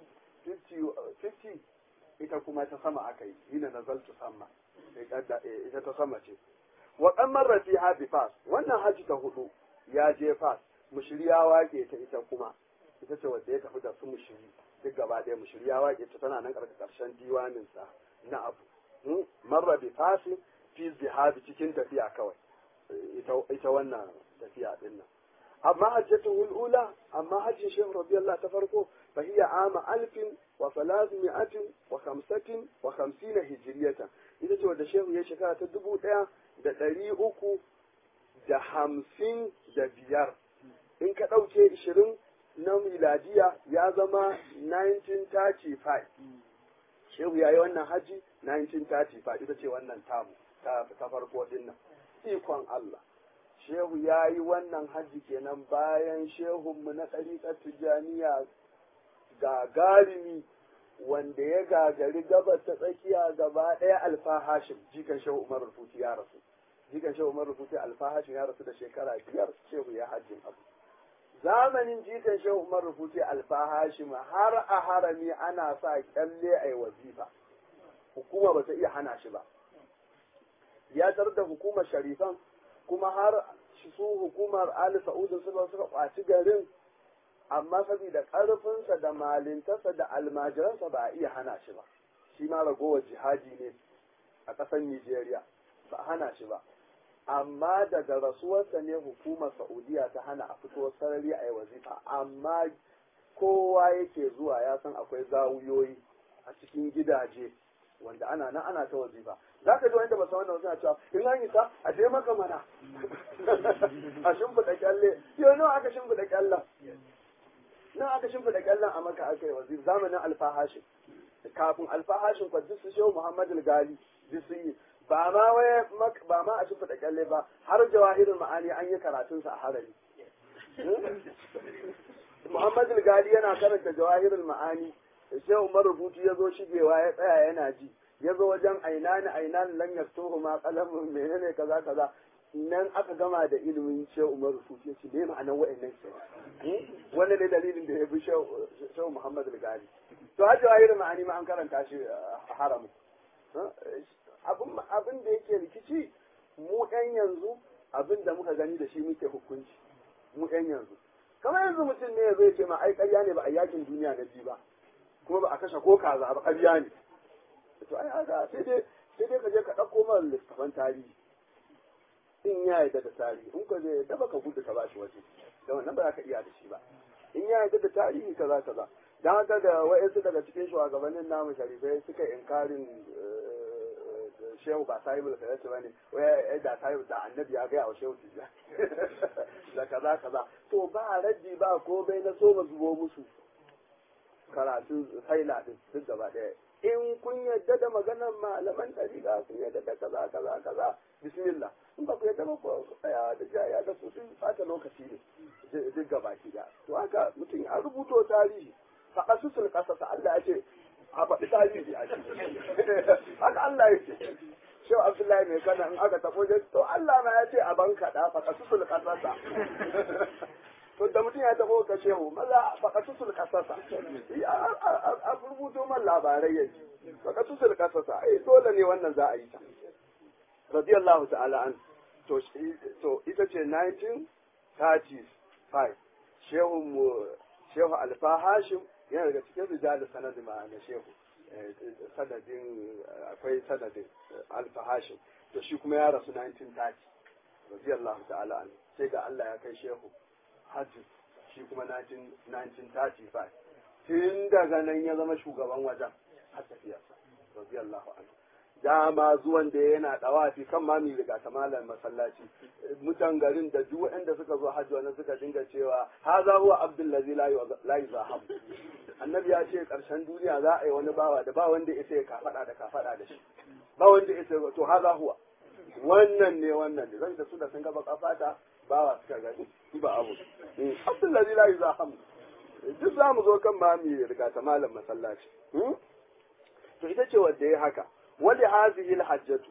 1950 ita kuma ta sama aka yi ina nazaltu sama ita ta sama ce wa ɗan marrafi habi fas wannan hajji ta hudu ya je fas mushiri ya wake ta ita kuma ita ce wadda ya tafi da su mushiri duk gaba ɗaya mushiri ya wake ta tana nan ƙarshen diwaninsa na abu marra bi fasi fi zihabi cikin tafiya kawai ita wannan tafiya din nan amma hajjatu ula amma hajjin shehu radiyallahu ta farko fa hiya ama alfin wa salasmi'atin wa khamsatin wa khamsina hijriyatan ita ce wadda shehu ya shekara ta dubu ɗaya da ɗari uku da hamsin da biyar in ka ɗauke ishirin na miladiya ya zama 1935 shehu ya yi wannan haji 1935 ita ce wannan tamu ta farko din nan ikon Allah shehu ya yi wannan haji kenan bayan shehunmu na ɗariƙar tijjaniya gagarumi wanda ya gagari gabas ta tsakiya gaba ɗaya alfa hashim jikan shehu umar rufuti ya rasu jikan shehu umar rufuti alfahashin ya rasu da shekara biyar shehu ya hajjin abu zamanin jikan shehu umar rufuti alfahashim har a harami ana sa kyalle a wazifa hukuma ba ta iya hana shi ba ya tar da hukumar sharifan kuma har su hukumar ali sa'udin suka suka kwaci garin amma saboda ƙarfinsa da malintarsa da almajiransa ba a iya hana shi ba shi ma ragowar jihadi ne a ƙasar Nijeriya ba hana shi ba amma daga rasuwarsa ne hukumar Saudiya ta hana a fito sarari a yi wazifa amma kowa yake zuwa ya san akwai zawuyoyi a cikin gidaje wanda ana nan ana ta wazifa za ka ji wanda ba san wannan suna cewa in an yi sa a je maka mana a shimfiɗa kyalle yau nawa aka shimfiɗa kyallen nan aka shimfiɗa kyallen a maka aka yi wazifa zamanin alfahashin kafin alfahashin kwa duk su shehu muhammadu gali duk su yi ba ma waye ba ma a shimfiɗa kyalle ba har jawahirin ma'ani an yi karatunsa a harari muhammadu gali yana karanta jawahirin ma'ani shehu marubutu ya zo shigewa ya tsaya yana ji ya zo wajen ainani ainani lan yastuhu ma qalamun menene kaza kaza nan aka gama da ilimin shehu umar rufuti ya ce me ma'anar wa'annan ke wanda ne dalilin da ya bi shehu muhammad gali to har jawahir ma'ani ma an karanta shi a haramu abin da yake rikici mu ɗan yanzu abin da muka gani da shi muke hukunci mu ɗan yanzu kamar yanzu mutum ne zai ce ma ai ƙarya ne ba a yakin duniya na biyu ba kuma ba a kashe ko kaza ba ƙarya ne to ai haka sai dai sai dai ka je ka ɗauko mana littafan tarihi in ya yarda da tarihi in ka je da baka gudu ka bashi waje da wannan ba za ka iya da shi ba in ya yarda da tarihi kaza kaza dan haka da wa'ansu daga cikin shugabannin namu sharifai suka inkarin shehu ba sahibul kaza ba ne wai da sahibu da annabi ya gaya wa shehu tijja da kaza kaza to ba raddi ba ko bai na so ba zubo musu karatun haila din duk gaba ɗaya in kun yadda da maganar malaman ɗariƙa kun yadda da kaza kaza kaza bismillah in ba ku yadda ba ku tsaya da jaya da su sun fata lokaci ne duk gaba ki da to haka mutum ya rubuto tarihi faɗa su sun ƙasa Allah ya ce a faɗi tarihi a haka Allah ya ce Shehu Abdullahi mai kana in aka tafo to Allah ma ya ce a banka da faɗa su sun ƙasa to da mutum ya taho ka shehu maza faƙatusul kasasa a rubuto man labarai ya ji faƙatusul kasasa ai dole ne wannan za a yi ta radiyallahu ta'ala an to to ita ce 1935 shehu mu shehu alfa hashim yana daga cikin rijal sanadin ma na shehu sanadin akwai sanadin alfa hashim to shi kuma ya rasu 1930 radiyallahu ta'ala an sai ga Allah ya kai shehu hajji shi kuma 1935 tun daga nan ya zama shugaban wajen har tafiyarsa radiyallahu anhu dama zuwan da yana dawafi kan ma mi riga ta malam masallaci mutan garin da duk waɗanda suka zo hajji wannan suka dinga cewa haza huwa abdul ladzi la yuzahab annabi ya ce karshen duniya za a yi wani bawa da ba wanda ya sai kafada da kafada da shi ba wanda ya sai to haza huwa wannan ne wannan ne zan da su da sun gaba kafata bawa suka gani ba abu abdullahi la yuzaham duk za mu zo kan ma mi riga ta malam masallaci to ita ce wanda ya haka wali hazihi alhajjatu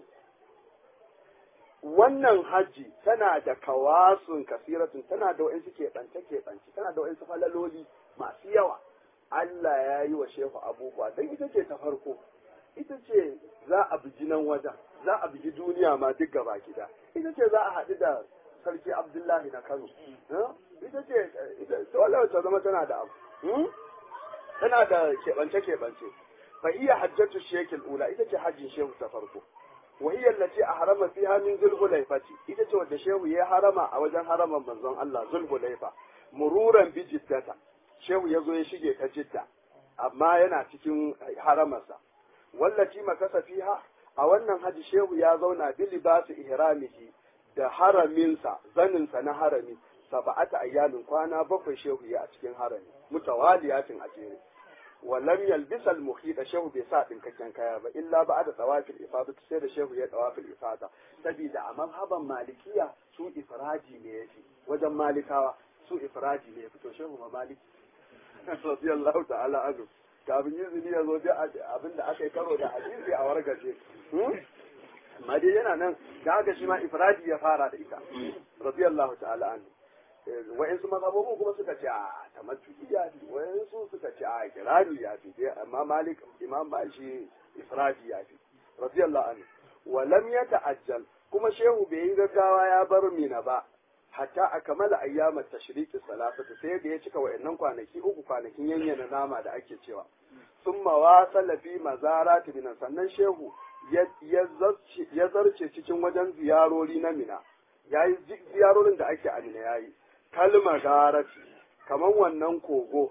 wannan hajji tana da kawasun kasiratun tana da wa'insu keɓance keɓance tana da wa'insu falaloli masu yawa Allah ya yi wa shehu abubuwa don ita ce ta farko ita ce za a bugi nan wajen za a bugi duniya ma duk gaba gida ita ce za a haɗu da sarki abdullahi na kano ita ce dole ta zama tana da abu tana da keɓance keɓance fa iya hajjatu shekil ula ita ce hajjin shehu ta farko wa hiya allati ahrama fiha min zulhulaifati ita ce wadda shehu ya harama a wajen haraman manzon Allah zulhulaifa mururan bi jiddata shehu ya zo ya shige ta jidda amma yana cikin haramarsa wallati makasa fiha a wannan haji shehu ya zauna bi libasi ihramihi da haraminsa zaninsa na harami saba'ata ayyalin kwana bakwai shehu ya a cikin harami mutawaliyatin a jere wa lam yalbisa al muhita shehu bai sa dinkakken kaya ba illa ba da tawafil ifada sai da shehu ya tawafil ifada saboda a mazhaban malikiya su ifradi ne yafi wajen malikawa su ifradi ne yafi to shehu ma maliki radiyallahu ta'ala anhu kafin izini ya zo da abin da aka yi karo da hadisi a wargaje amma dai yana nan da haka shi ma ifradi ya fara da ita radiyallahu ta'ala anhu wa'insu mazhabobin kuma suka ce a tamattu ya fi wa'insu suka ce a kirani ya fi amma malik imam ba shi ifradi ya fi radiyallahu anhu wa lam yata'ajjal kuma shehu bai yi gaggawa ya bar mina ba hatta a kamala ayyamat tashriki salasatu sai da ya cika wa'annan kwanaki uku kwanakin yanyana nama da ake cewa sun mawasala fi mazarati binan sannan shehu ya zarce cikin wajen ziyarori na mina ya yi ziyarorin da ake a mina ya yi kalma garati kamar wannan kogo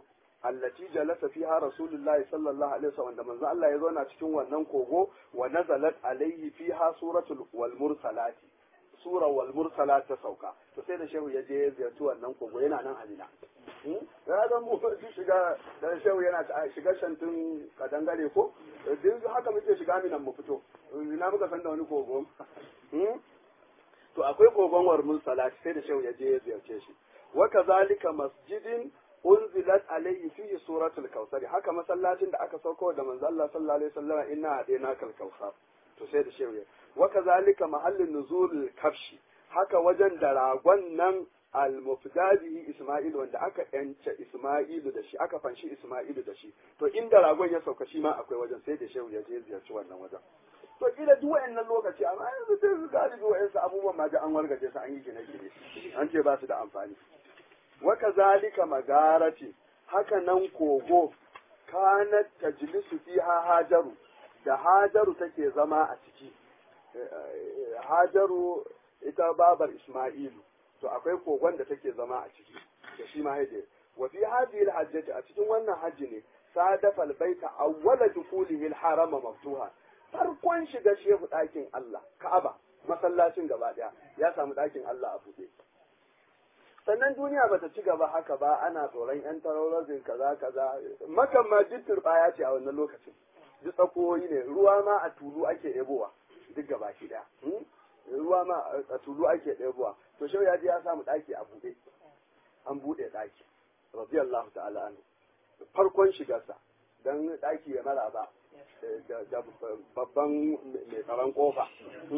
allati jalasa fiha rasulullahi sallallahu alaihi wasallam da manzo Allah ya zauna cikin wannan kogo wa nazalat alaihi fiha suratul wal mursalati sura wal mursalat ta sauka to sai da shehu ya je ya ziyarci wannan kogo yana nan halina ya ga mu shiga da shehu yana shiga shantin kadangare ko duk haka muke shiga minan mu fito ina muka san da wani kogo to akwai kogon war mursalat sai da shehu ya je ya ziyarce shi wa kazalika masjidin unzilat alayhi fihi suratul kautsar haka masallacin da aka sauko da manzo Allah sallallahu alaihi wasallam inna hadina kal kautsar to sai da shehu wa kazalika mahallin nuzul kafshi haka wajen da ragon nan al-mufdadihi Isma'il wanda aka yance Isma'ilu da shi aka fanshi Isma'ilu da shi to inda ragon ya sauka shi ma akwai wajen sai da shehu ya je ziyarci wannan wajen to kila duk wayannan lokaci amma yanzu sai su galibi wayansu abubuwan ma da an wargaje su an yi gine-gine an ce ba su da amfani wa kazalika magarati haka nan kogo kanat tajlisu fiha hajaru da hajaru take zama a ciki hajaru ita babar isma'ilu to akwai kogon da take zama a ciki da shi ma haje wa fi hadhihi al a cikin wannan hajji ne sadafa al-baita awwala dukulihi al-harama maftuha farkon shiga shehu ɗakin Allah Ka'aba masallacin gaba ɗaya ya samu ɗakin Allah a buɗe sannan duniya bata ci gaba haka ba ana tsoron yan tarorizin kaza kaza makan ma duk turbaya ce a wannan lokacin duk tsakoyi ne ruwa ma a tulu ake ebowa duk gaba ki daya ruwa ma a tulu ake ebowa to shau ya ji ya samu daki a buɗe an buɗe daki radiyallahu ta'ala anhu farkon shigarsa dan daki ya mara ba da babban mai tsaron kofa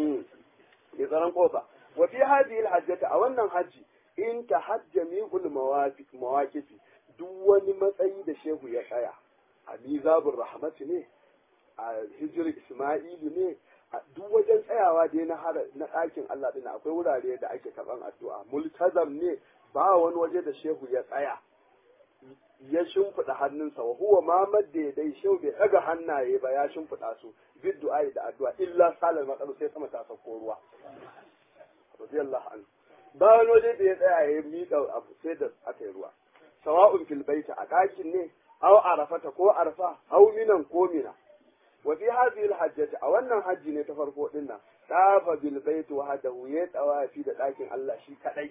mai tsaron kofa wa fi hadhihi al-hajjata a wannan hajji in ta hajjami'ul mawaqifi duk wani matsayi da shehu ya tsaya a mizabur rahmatu ne a hijir isma'ilu ne a duk wajen tsayawa dai na na ɗakin Allah din akwai wurare da ake karɓan addu'a multazam ne ba wani waje da shehu ya tsaya ya shimfiɗa hannunsa wa huwa ma madda dai shehu bai ɗaga hannaye ba ya shimfiɗa su bid du'a da addu'a illa salal matsalu sai sama ta sauko ruwa radiyallahu anhu ba wani waje da ya tsaya ya miƙa abu sai da aka yi ruwa sawa'un fil baita a ɗakin ne aw arafata ko arfa aw minan ko mina wa fi hadhihi al a wannan hajji ne ta farko din nan tafa bil bait wa hadahu ya tawafi da ɗakin Allah shi kadai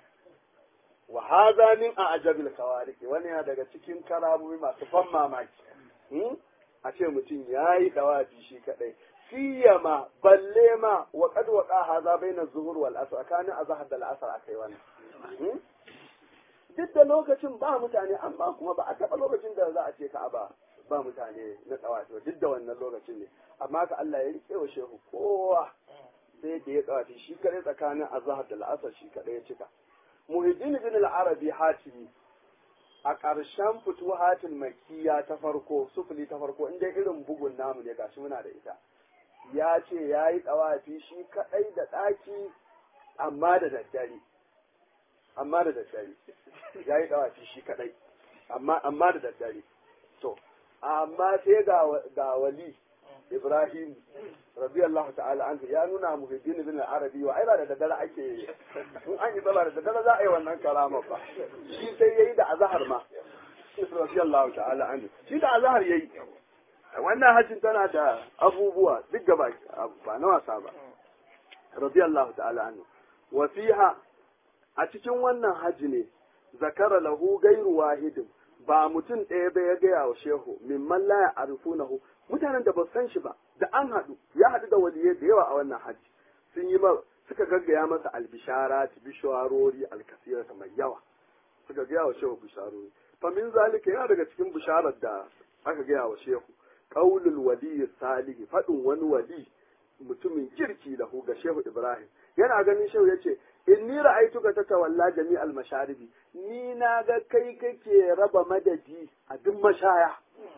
wa hadha min a'jabil kawariq wani yana daga cikin karamomi masu ban mamaki a ce mutum yayi tawafi shi kadai siyama balle ma wa qad waqa hadha baina zuhur wal asr kana azhar da al-asr akai wannan duk da lokacin ba mutane amma kuma ba a taba lokacin da za a ce ka ba ba mutane na tsawafi duk da wannan lokacin ne amma ka Allah ya rike wa shehu kowa sai da ya tsawafi shi kare tsakanin azhar da al-asr shi kadai ya cika muhiddin bin al-arabi hatimi a ƙarshen fituhatul makkiya ta farko sufuli ta farko inda irin bugun namu ne gashi muna da ita ya ce ya yi tsawafi shi kaɗai da ɗaki amma da daddare amma da daddare ya yi tsawafi shi kaɗai amma da daddare to amma sai ga wali ibrahim radiyallahu ta'ala anhu ya nuna muhiddin bin arabi wa ai ba da daddare ake in an yi tsaba da daddare za a yi wannan karama ba shi sai yayi da azhar ma radiyallahu ta'ala anhu shi da azhar yayi wannan hajjin tana da abubuwa duk gaba ba na wasa ba radiyallahu ta'ala anhu wa fiha a cikin wannan hajji ne zakara lahu gairu wahidin ba mutum ɗaya ba ya gaya wa shehu mimman la ya'rifunahu mutanen da ba san shi ba da an haɗu ya haɗu da waliyai da yawa a wannan hajji sun yi suka gaggaya masa albishara bisharori alkasirata mai yawa suka gaya wa shehu bisharori fa min zalika yana daga cikin bisharar da aka gaya wa shehu qaulul wali salih fadin wani wali mutumin kirki da ga shehu ibrahim yana ganin shehu yace inni ra'aytuka tatawalla jami'al masharibi ni na ga kai kake raba madadi a duk mashaya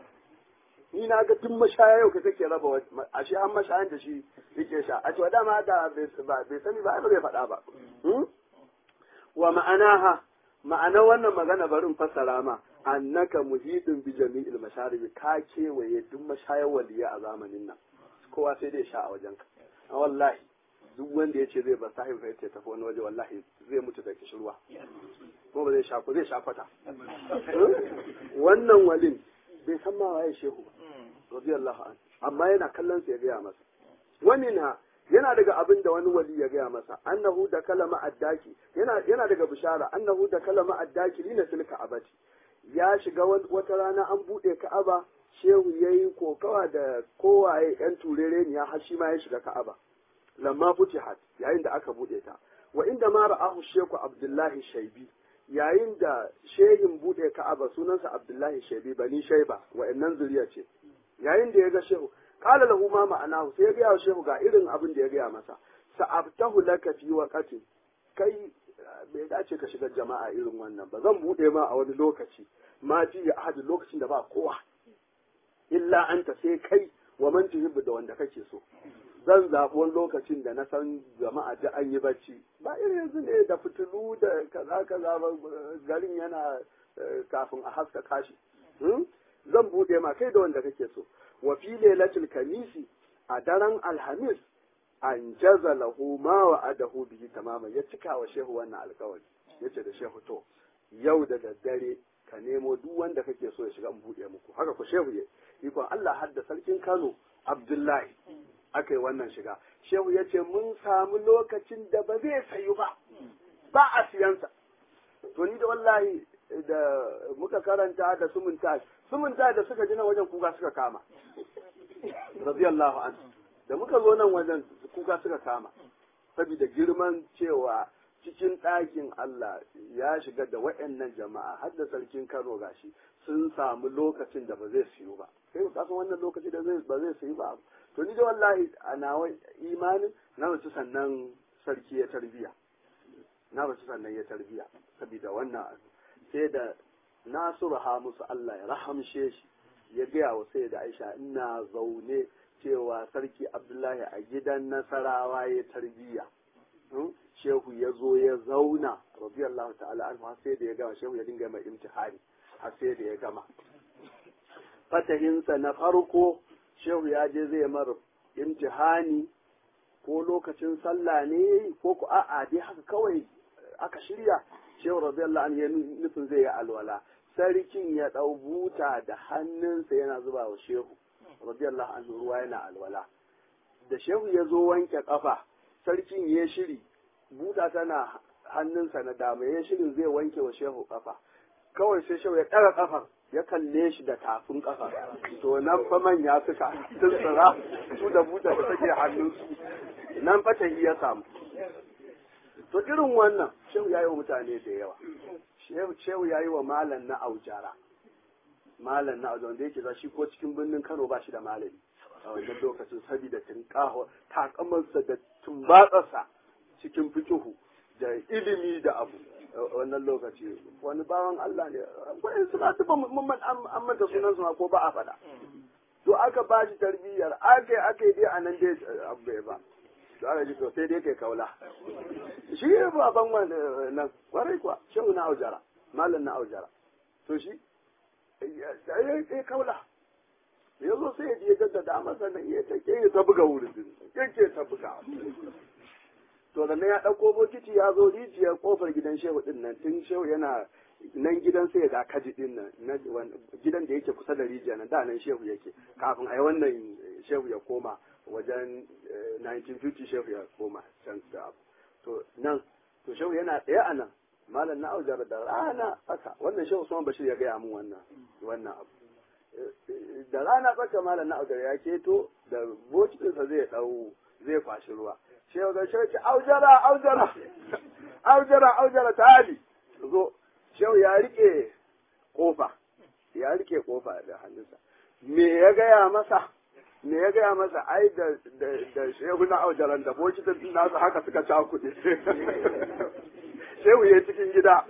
ni na ga duk mashaya yau kake raba a shi an mashayan da shi yake sha a cewa dama da bai sani ba ba bai faɗa ba wa ma'anaha ma'ana wannan magana barin fassara ma annaka muhidin bi jami'il masharibi ka kewaye duk mashayar waliya a zamanin nan kowa sai dai sha a wajenka wallahi duk wanda ya ce zai ba sahib ya ce tafi wani waje wallahi zai mutu da kishirwa kuma ba zai sha ko zai sha kwata wannan walin bai san ma waye shehu ba radiyallahu an amma yana kallon sa ya gaya masa wani na yana daga abin da wani wali ya gaya masa annahu da kalama addaki yana yana daga bishara annahu da kalama addaki lina fil ka'abati ya shiga wata rana an bude ka'aba shehu yayi kokawa da kowaye yan turereniya har shi ma ya shiga ka'aba lamma futihat yayin da aka bude ta wa inda ma ra'ahu sheku abdullahi shaibi yayin da shehin bude ka'aba sunansa abdullahi shaibi bani shaiba wa'annan zuriya ce yayin da ya ga shehu qala lahu ma ma'anahu sai ya ga wa shehu ga irin abin da ya gaya masa sa'abtahu laka fi waqati kai bai dace ka shiga jama'a irin wannan ba zan bude ma a wani lokaci ma fi ahad lokacin da ba kowa illa anta sai kai wa man tuhibbu da wanda kake so zan zaɓi wani lokacin da na san jama'a da an yi bacci ba irin yanzu ne da fitilu da kaza kaza ba garin yana kafin a haska kashi zan buɗe ma kai da wanda kake so wa fi lailatul kamisi a daren alhamis an jaza lahu ma wa adahu bihi tamaman ya cika wa shehu wannan alkawari yace da shehu to yau da daddare ka nemo duk wanda kake so ya shiga in buɗe muku haka ku shehu ya ikon Allah hadda sarkin Kano Abdullahi aka yi wannan shiga shehu ya ce mun samu lokacin da ba zai sayu ba ba a siyansa to ni da wallahi da muka karanta da sumunta sumunta da suka ji nan wajen kuka suka kama radiyallahu anhu da muka zo nan wajen kuka suka kama saboda girman cewa cikin ɗakin Allah ya shiga da waɗannan jama'a har da sarkin Kano gashi sun samu lokacin da ba zai siyu ba kai ka san wannan lokaci da ba zai siyu ba to ni da wallahi a nawa imanin na wasu sannan sarki ya tarbiya na wasu sannan ya tarbiya saboda wannan abu sai da nasiru ha musu Allah ya rahamshe shi ya gaya wa sai da Aisha ina zaune cewa sarki Abdullahi a gidan Nasarawa ya tarbiya shehu ya zo ya zauna radiyallahu ta'ala anhu har sai da ya gama shehu ya dinga mai imtihani har sai da ya gama fatahinsa na farko shehu ya je zai mar imtihani ko lokacin sallah ne ko ku a'a dai haka kawai aka shirya shehu radiyallahu anhu ya nufin zai yi alwala sarkin ya ɗau buta da hannunsa yana zuba wa shehu radiyallahu anhu ruwa yana alwala da shehu ya zo wanke kafa sarkin ya shiri buta tana hannunsa na dama ya shirin zai wanke wa shehu kafa kawai sai shehu ya ɗaga kafar ya kalle shi da tafin kafa to nan fa manya suka tuntsura su da buta da take hannunsu nan fa ta ya samu to irin wannan shehu ya yi wa mutane da yawa shehu ya yi wa malam na aujara malam na aujara wanda yake za shi ko cikin birnin kano ba shi da malami a wannan lokacin saboda tunƙaho takamarsa da tumbatsarsa cikin fikihu da ilimi da abu wannan lokaci wani bawan Allah ne wani suna tuba musamman an manta sunan su ko ba a faɗa to aka ba shi tarbiyyar aka yi aka yi dai a nan dai abu bai ba to aka ji to sai dai kai kaula shi ne baban wannan kwarai kuwa shehu na aujara malam na aujara to shi ya kaula ya zo sai ya je jaddada masa nan ya take ya ta buga wurin yake ta buga to da ya ɗauko bokiti ya zo rijiyar kofar gidan shehu din nan tun shehu yana nan gidan sai da kaji din nan gidan da yake kusa da rijiya nan da nan shehu yake kafin ai wannan shehu ya koma wajen 1950 shehu ya koma can da abu to nan to shehu yana ɗaya a nan malam na aujar da rana haka wannan shehu Usman Bashir ya gaya min wannan wannan abu da rana tsaka malam na aujar ya keto da bokitinsa zai ɗau zai kwashi ruwa shehu da shehu ce aujara aujara aujara aujara ta hali zo shehu ya rike kofa ya rike kofa da hannunsa me ya gaya masa me ya gaya masa ai da da shehu na aujaran da bokitin nasu haka suka ca kuɗi shehu ya cikin gida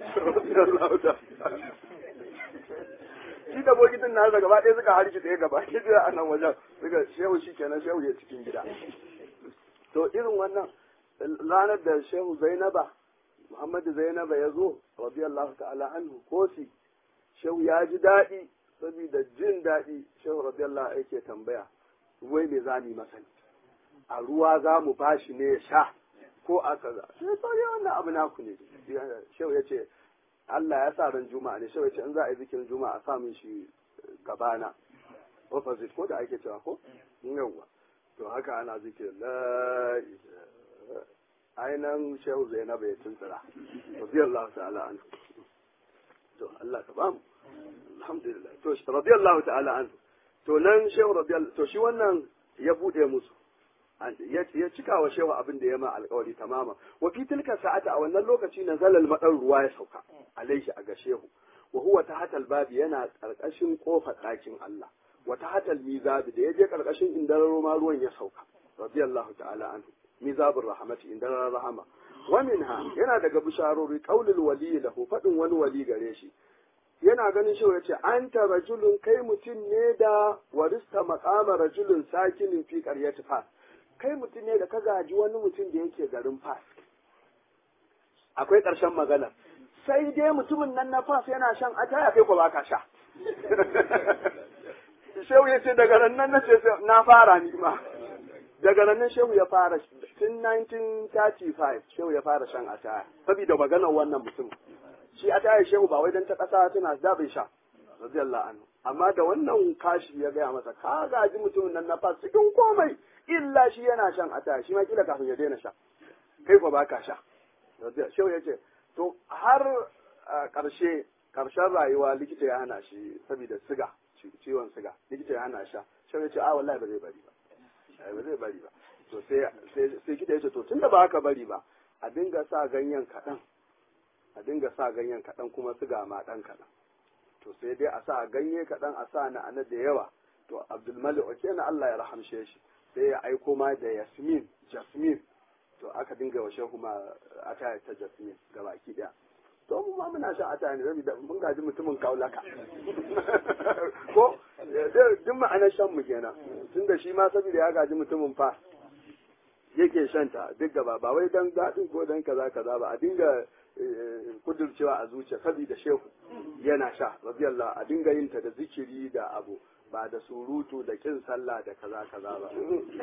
shi da bokitin nasa gaba ɗaya suka harki ɗaya gaba ɗaya a nan wajen suka shehu shi kenan shehu ya cikin gida to irin wannan ranar da shehu zainaba muhammadu zainaba ya zo radiyallahu ta'ala anhu kosi shehu ya ji daɗi saboda jin daɗi shehu radiyallahu yake tambaya wai me zani masa ne a ruwa za mu bashi ne ya sha ko a kaza sai to ne wannan abu naku ne shehu ya ce Allah ya sa ran juma'a ne shehu ya ce in za a yi zikirin juma'a a sa min shi gabana opposite ko da ake cewa ko yawwa to haka ana zikirin la ainihin shehu zainab ya tuntura radiyallahu ta'ala an to Allah ka ba mu alhamdulillah to radiyallahu ta'ala an to nan shehu radiyallahu to shi wannan ya bude musu ya cika wa shehu abin da ya ma alkawari tamama wa fi tilka sa'ata a wannan lokaci na zalal madar ruwa ya sauka alaihi a ga shehu wa huwa tahta babi yana karkashin kofar ɗakin Allah wa tahta mizabi da yaje karkashin indararo ma ruwan ya sauka radiyallahu ta'ala anhu mizabur rahmati indarar rahama wa minha yana daga bisharori qaulul wali lahu fadin wani wali gare shi yana ganin shi yace anta rajulun kai mutum ne da warista maqama rajulun sakinin fi qaryati fas kai mutum ne da ka gaji wani mutum da yake garin fas akwai ƙarshen magana sai dai mutumin nan na fas yana shan ataya kai ko baka sha shehu ya ce daga nan na ce na fara ni ma daga nan shehu ya fara tun 1935 shehu ya fara shan ataya saboda maganar wannan mutum shi ataya shehu ba wai dan ta kasa tana da bai sha radiyallahu anhu amma da wannan kashi ya gaya masa ka gaji mutumin nan na fas cikin komai illa shi yana shan ataya shi ma kila kafin ya daina sha kai ko baka sha shehu ya ce to har karshe karshen rayuwa likita ya hana shi saboda siga ciwon siga likita ya hana sha shehu ya ce a wallahi ba zai bari ba ba zai bari ba to sai sai kita yace to tunda ba haka bari ba a dinga sa ganyen kaɗan a dinga sa ganyen kaɗan kuma siga ma ɗan kaɗan to sai dai a sa ganye kaɗan a sa na ana da yawa to abdulmalik oke na Allah ya rahamshe shi sai ya aiko ma da yasmin jasmin to aka dinga wa shehu ma ataya ta jasmin ga baki ɗaya to mu ma muna shan ataya ne saboda mun gaji mutumin kaulaka ko duk ma'anar shan mu kenan tunda shi ma saboda ya gaji mutumin fa yake shanta duk gaba ba wai dan daɗin ko dan kaza kaza ba a dinga kudurcewa a zuciya saboda shehu yana sha radiyallahu a dinga yin ta da zikiri da abu ba da surutu da kin sallah da kaza kaza ba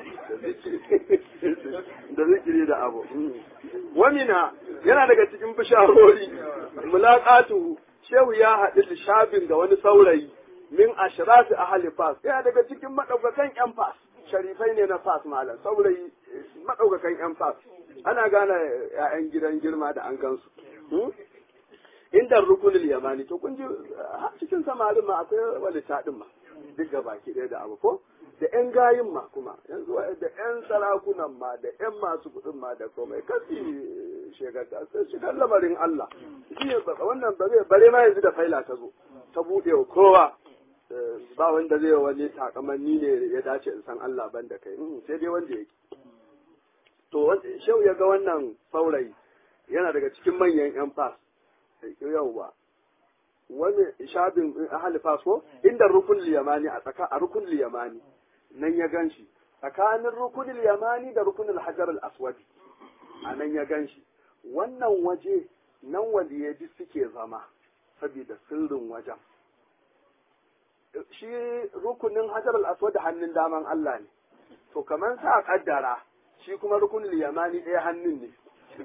da zikiri da abu wamina yana daga cikin bisharori mulaqatu shehu ya haɗu da shabin ga wani saurayi min ashrati ahli fas yana daga cikin madaukakan yan fas sharifai ne na fas malam saurayi madaukakan yan fas ana gane ƴaƴan gidan girma da an gansu inda rukunul yamani to kun ji cikin samarin ma akwai walita din ma duk ga baki ɗaya da abu ko da ƴan gayin ma kuma yanzu da ƴan sarakunan ma da ƴan masu kuɗin ma da komai kasi shegarta sai shigar lamarin Allah shi ne wannan bare ma yanzu da faila ta zo ta buɗe wa kowa ba wanda zai wani takamanni ne ya dace in san Allah ban da kai sai dai wanda yake to shau ya ga wannan saurayi yana daga cikin manyan yan fas yauwa wani shabin ahli fas ko inda rukun liyamani a tsaka a rukun liyamani nan ya ganshi tsakanin rukun liyamani da rukun hajar al-aswad a nan ya ganshi wannan waje nan waliyaji suke zama saboda sirrin wajen shi rukunin hajar al-aswad hannun daman Allah ne to kamar sa kaddara shi kuma rukunin yamani ɗaya hannun ne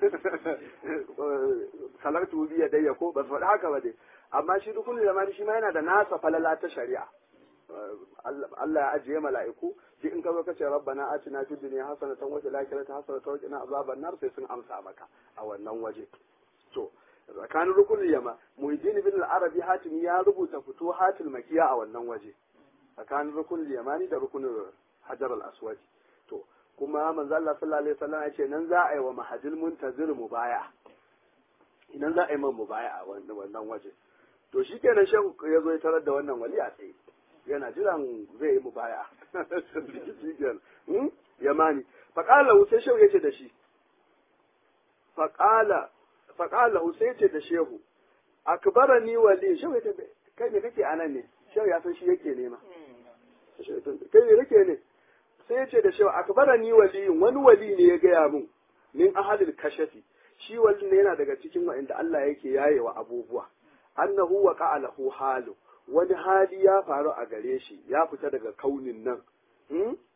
kalartu biya dai ko ba faɗi haka ba dai amma shi rukunin yamani shi ma yana da nasa falala ta shari'a Allah ya ajiye mala'iku shi in ka zo kace rabbana atina fid dunya hasanatan wa fil akhirati hasanatan wa qina azaban nar sai sun amsa maka a wannan waje to tsakanin rukunin yama muhiddin bin al-arabi hatim ya rubuta fito hatil makiya a wannan waje tsakanin rukunin yamani da rukunin hajar al-aswad to kuma manzo Allah sallallahu alaihi wasallam ya ce nan za a yi wa mahajil muntazir mubaya idan za a yi man mubaya a wannan waje to shikenan shehu ya zo ya tarar da wannan wali a tsaye yana jiran zai yi mubaya yamani faqala sai shehu yace da shi faqala faqala sai yace da shehu akbarani wali shehu yace kai ne kake anan ne shehu ya san shi yake nema kai ne kake ne sai yace da shehu akbarani wali wani wali ne ya gaya mun min ahalil kashafi shi wali ne yana daga cikin wa'inda Allah yake yayewa abubuwa annahu wa lahu halu wani hali ya faru a gare shi ya fita daga kaunin nan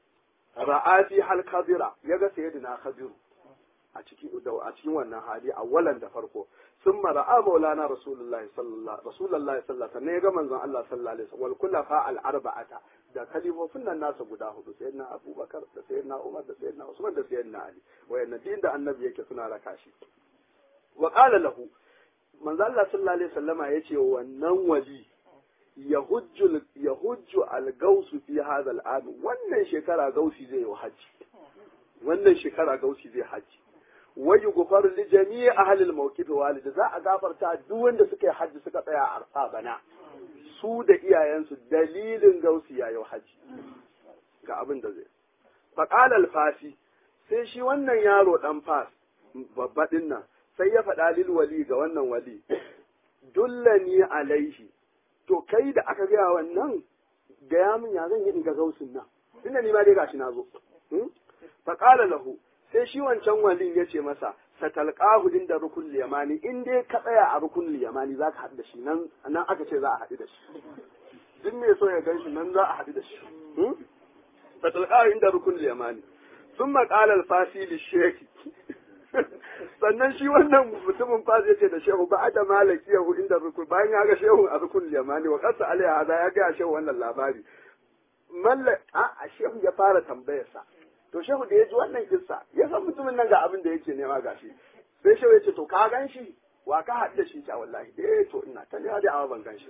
ra'ati hal kadira yaga sayyidina khadiru a cikin a cikin wannan hali awwalan da farko ثم راى مولانا رسول الله صلى الله رسول الله صلى الله عليه وسلم ga manzon Allah sallallahu alaihi wasallam wal kullafa al arba'ata da kalifofin nan nasa guda hudu sayyidina Abubakar da sayyidina Umar da sayyidina Usman da sayyidina Ali wayannan din da annabi yake suna raka shi wa qala lahu manzon Allah sallallahu alaihi wasallama yace wannan wali yahujju yahujju al gausu fi hadha al am wannan shekara gausi zai yi haji wannan shekara gausi zai haji wayu gufar li jami'i ahli al-mawqif walid za a gafarta duk wanda suka yi hajji suka tsaya a arfa bana su da iyayensu dalilin gausi yayi hajji ga abin da zai faqala al-fasi sai shi wannan yaro dan fas babba din nan sai ya faɗa lil wali ga wannan wali dullani alaihi to kai da aka gaya wannan gaya min ya zan yi in ga gausin nan tunda ni ma dai gashi na zo faqala lahu sai shi wancan walin ya ce masa satalqahu inda rukun liyamani in dai ka tsaya a rukun liyamani zaka haɗu da shi nan nan aka ce za a haɗu da shi duk mai so ya gan shi nan za a haɗu da shi satalqahu inda rukun liyamani thumma qala al-fasi lisheki sannan shi wannan mutumin fas ya ce da shehu ba da malaki yahu inda rukun bayan ya ga shehu a rukun liyamani wa qasa alaiha hada ya ga shehu wannan labari malla a shehu ya fara tambayarsa to shehu da ya ji wannan kissa ya san mutumin nan ga abin da yake nema gashi sai shehu ya ce to ka gan shi wa ka haɗu da shi ta wallahi eh to ina ta nema da awa ban gan shi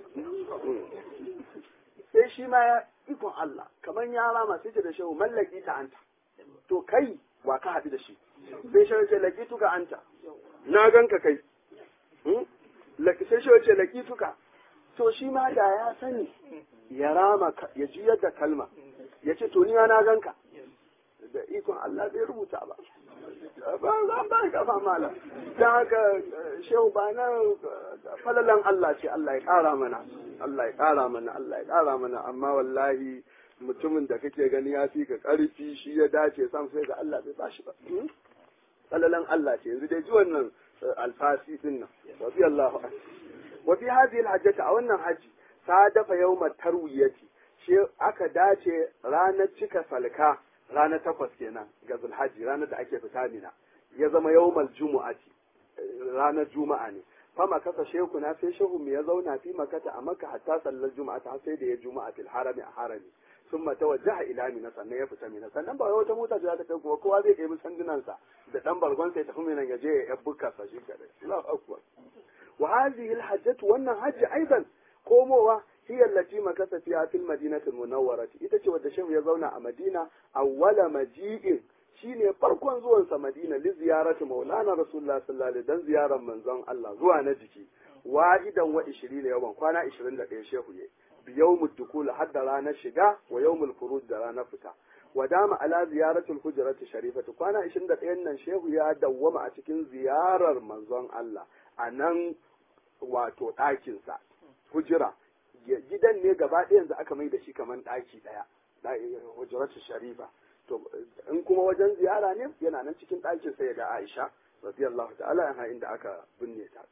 sai shi ma ya ikon Allah kamar ya rama sai ce da shehu mallaki ta anta to kai wa ka haɗu da shi sai shehu ya ce laki tuka anta na gan ka kai sai shehu ya ce laki tuka to shi ma da ya sani ya rama ya juyar da kalma ya ce to ni na gan ka da ikon Allah bai rubuta ba. Ba za ba kafa mala. Ta haka shehu ba na falalan Allah ce Allah ya ƙara mana. Allah ya ƙara mana, Allah ya ƙara mana, amma wallahi mutumin da kake gani ya fi ka ƙarfi shi ya dace sam sai ga Allah bai bashi ba. Falalan Allah ce yanzu dai ji wannan alfasi din nan. Rabbi Allahu Wa fi hadhihi al-hajjata a wannan haji ta dafa yawmat tarwiyati shi aka dace ranar cika salka ranar takwas kenan ga zulhaji ranar da ake fita mina ya zama yawmal jumu'ati ranar juma'a ne fama kasa shehu na sai shehu mu ya zauna fi makata a maka hatta sallar juma'a ta sai da ya juma'a fil harami a harami sun mata wajaha ila mina sannan ya fita mina sannan ba wata mota ce za ta kai kuma kowa zai kai sandunansa da dan bargon sai tafi mina ya je ya bukka sa shi kadai Allahu akbar wa hadhihi al-hajjatu wannan hajji aidan komowa هي التي مكث فيها في المدينة المنورة ita ce wadda shehu ya zauna a Madina awwala maji'in shine farkon zuwansa Madina li ziyarati Maulana Rasulullah sallallahu alaihi dan ziyarar manzon Allah zuwa na jiki wahidan wa 20 yawan kwana 21 shehu ye bi yawmud dukul hadda ranar shiga wa yawmul furuj da ranar fita wadama ala ziyaratul hujrati sharifati kwana 21 nan shehu ya dawwama a cikin ziyarar manzon Allah a nan wato ɗakinsa hujira gidan ne gaba ɗaya yanzu aka mai da shi kamar ɗaki ɗaya hujratu sharifa to in kuma wajen ziyara ne yana nan cikin ɗakin sai ga Aisha radiyallahu ta'ala anha inda aka binne ta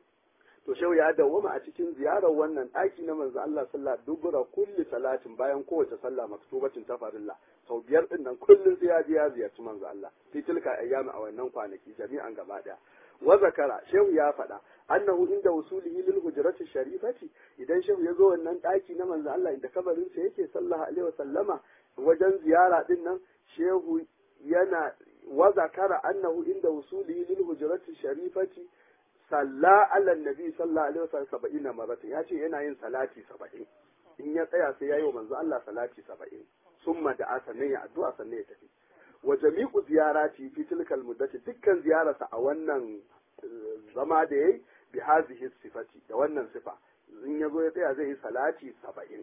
to shehu ya dawwama a cikin ziyarar wannan ɗaki na manzo Allah sallallahu dubura kulli salatin bayan kowace sallah maktubatin ta farilla sau biyar din nan kullun sai ya je ya ziyarci manzo Allah fi tilka ayyami a wannan kwanaki jami'an gaba ɗaya wa zakara shehu ya faɗa annahu inda wusulihi lil hujrati sharifati idan shehu ya zo wannan ɗaki na manzo Allah inda kabarin sa yake sallallahu alaihi wa sallama wajen ziyara din nan shehu yana wa zakara annahu inda wusulihi lil hujrati sharifati salla ala nabi sallallahu alaihi wasallam saba'in maratan ya ce yana yin salati saba'in in ya tsaya sai ya yi wa manzo Allah salati saba'in summa da sannan ya addu'a sannan ya tafi wa jami'u ziyarati fi tilkal muddati dukkan ziyararsa a wannan zama da yayi bi hadhihi sifati da wannan sifa in ya zo ya tsaya zai yi salati saba'in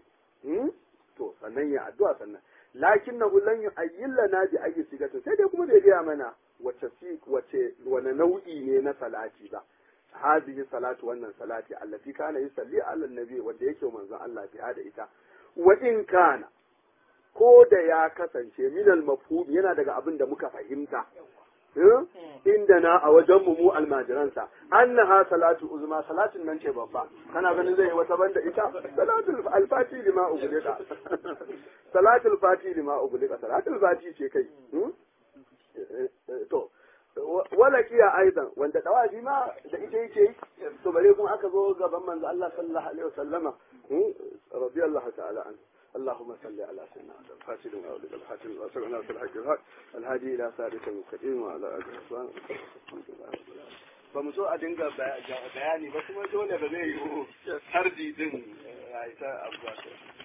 to sannan ya addu'a sannan lakinnahu lan yu'ayyin lana bi ayyi sigatin sai dai kuma bai gaya mana wace wace wani nau'i ne na salati ba هذه صلاة wannan salati allati kana yusalli ala annabi wanda yake manzon Allah biya da ita wa in kana ko da ya kasance min al yana daga abin da muka fahimta inda na a wajen mu almajiransa annaha salatu uzma salatin nan ce babba kana ganin zai yi wata banda ita salatu alfati lima ugulida salatul fati lima ubulika salatul fati ce kai to wala kiya aidan wanda dawafi ma da ita yake to bare kuma aka zo gaban manzo Allah sallallahu alaihi wasallama radiyallahu ta'ala anhu اللهم صل على سيدنا محمد فاتل وأولد الحاتم وسلنا في الحق الحق الهادي إلى صراط المستقيم وعلى آله وصحبه ba mu so a dinga bayani ba kuma dole ba zai yi hardi din a ita abuwa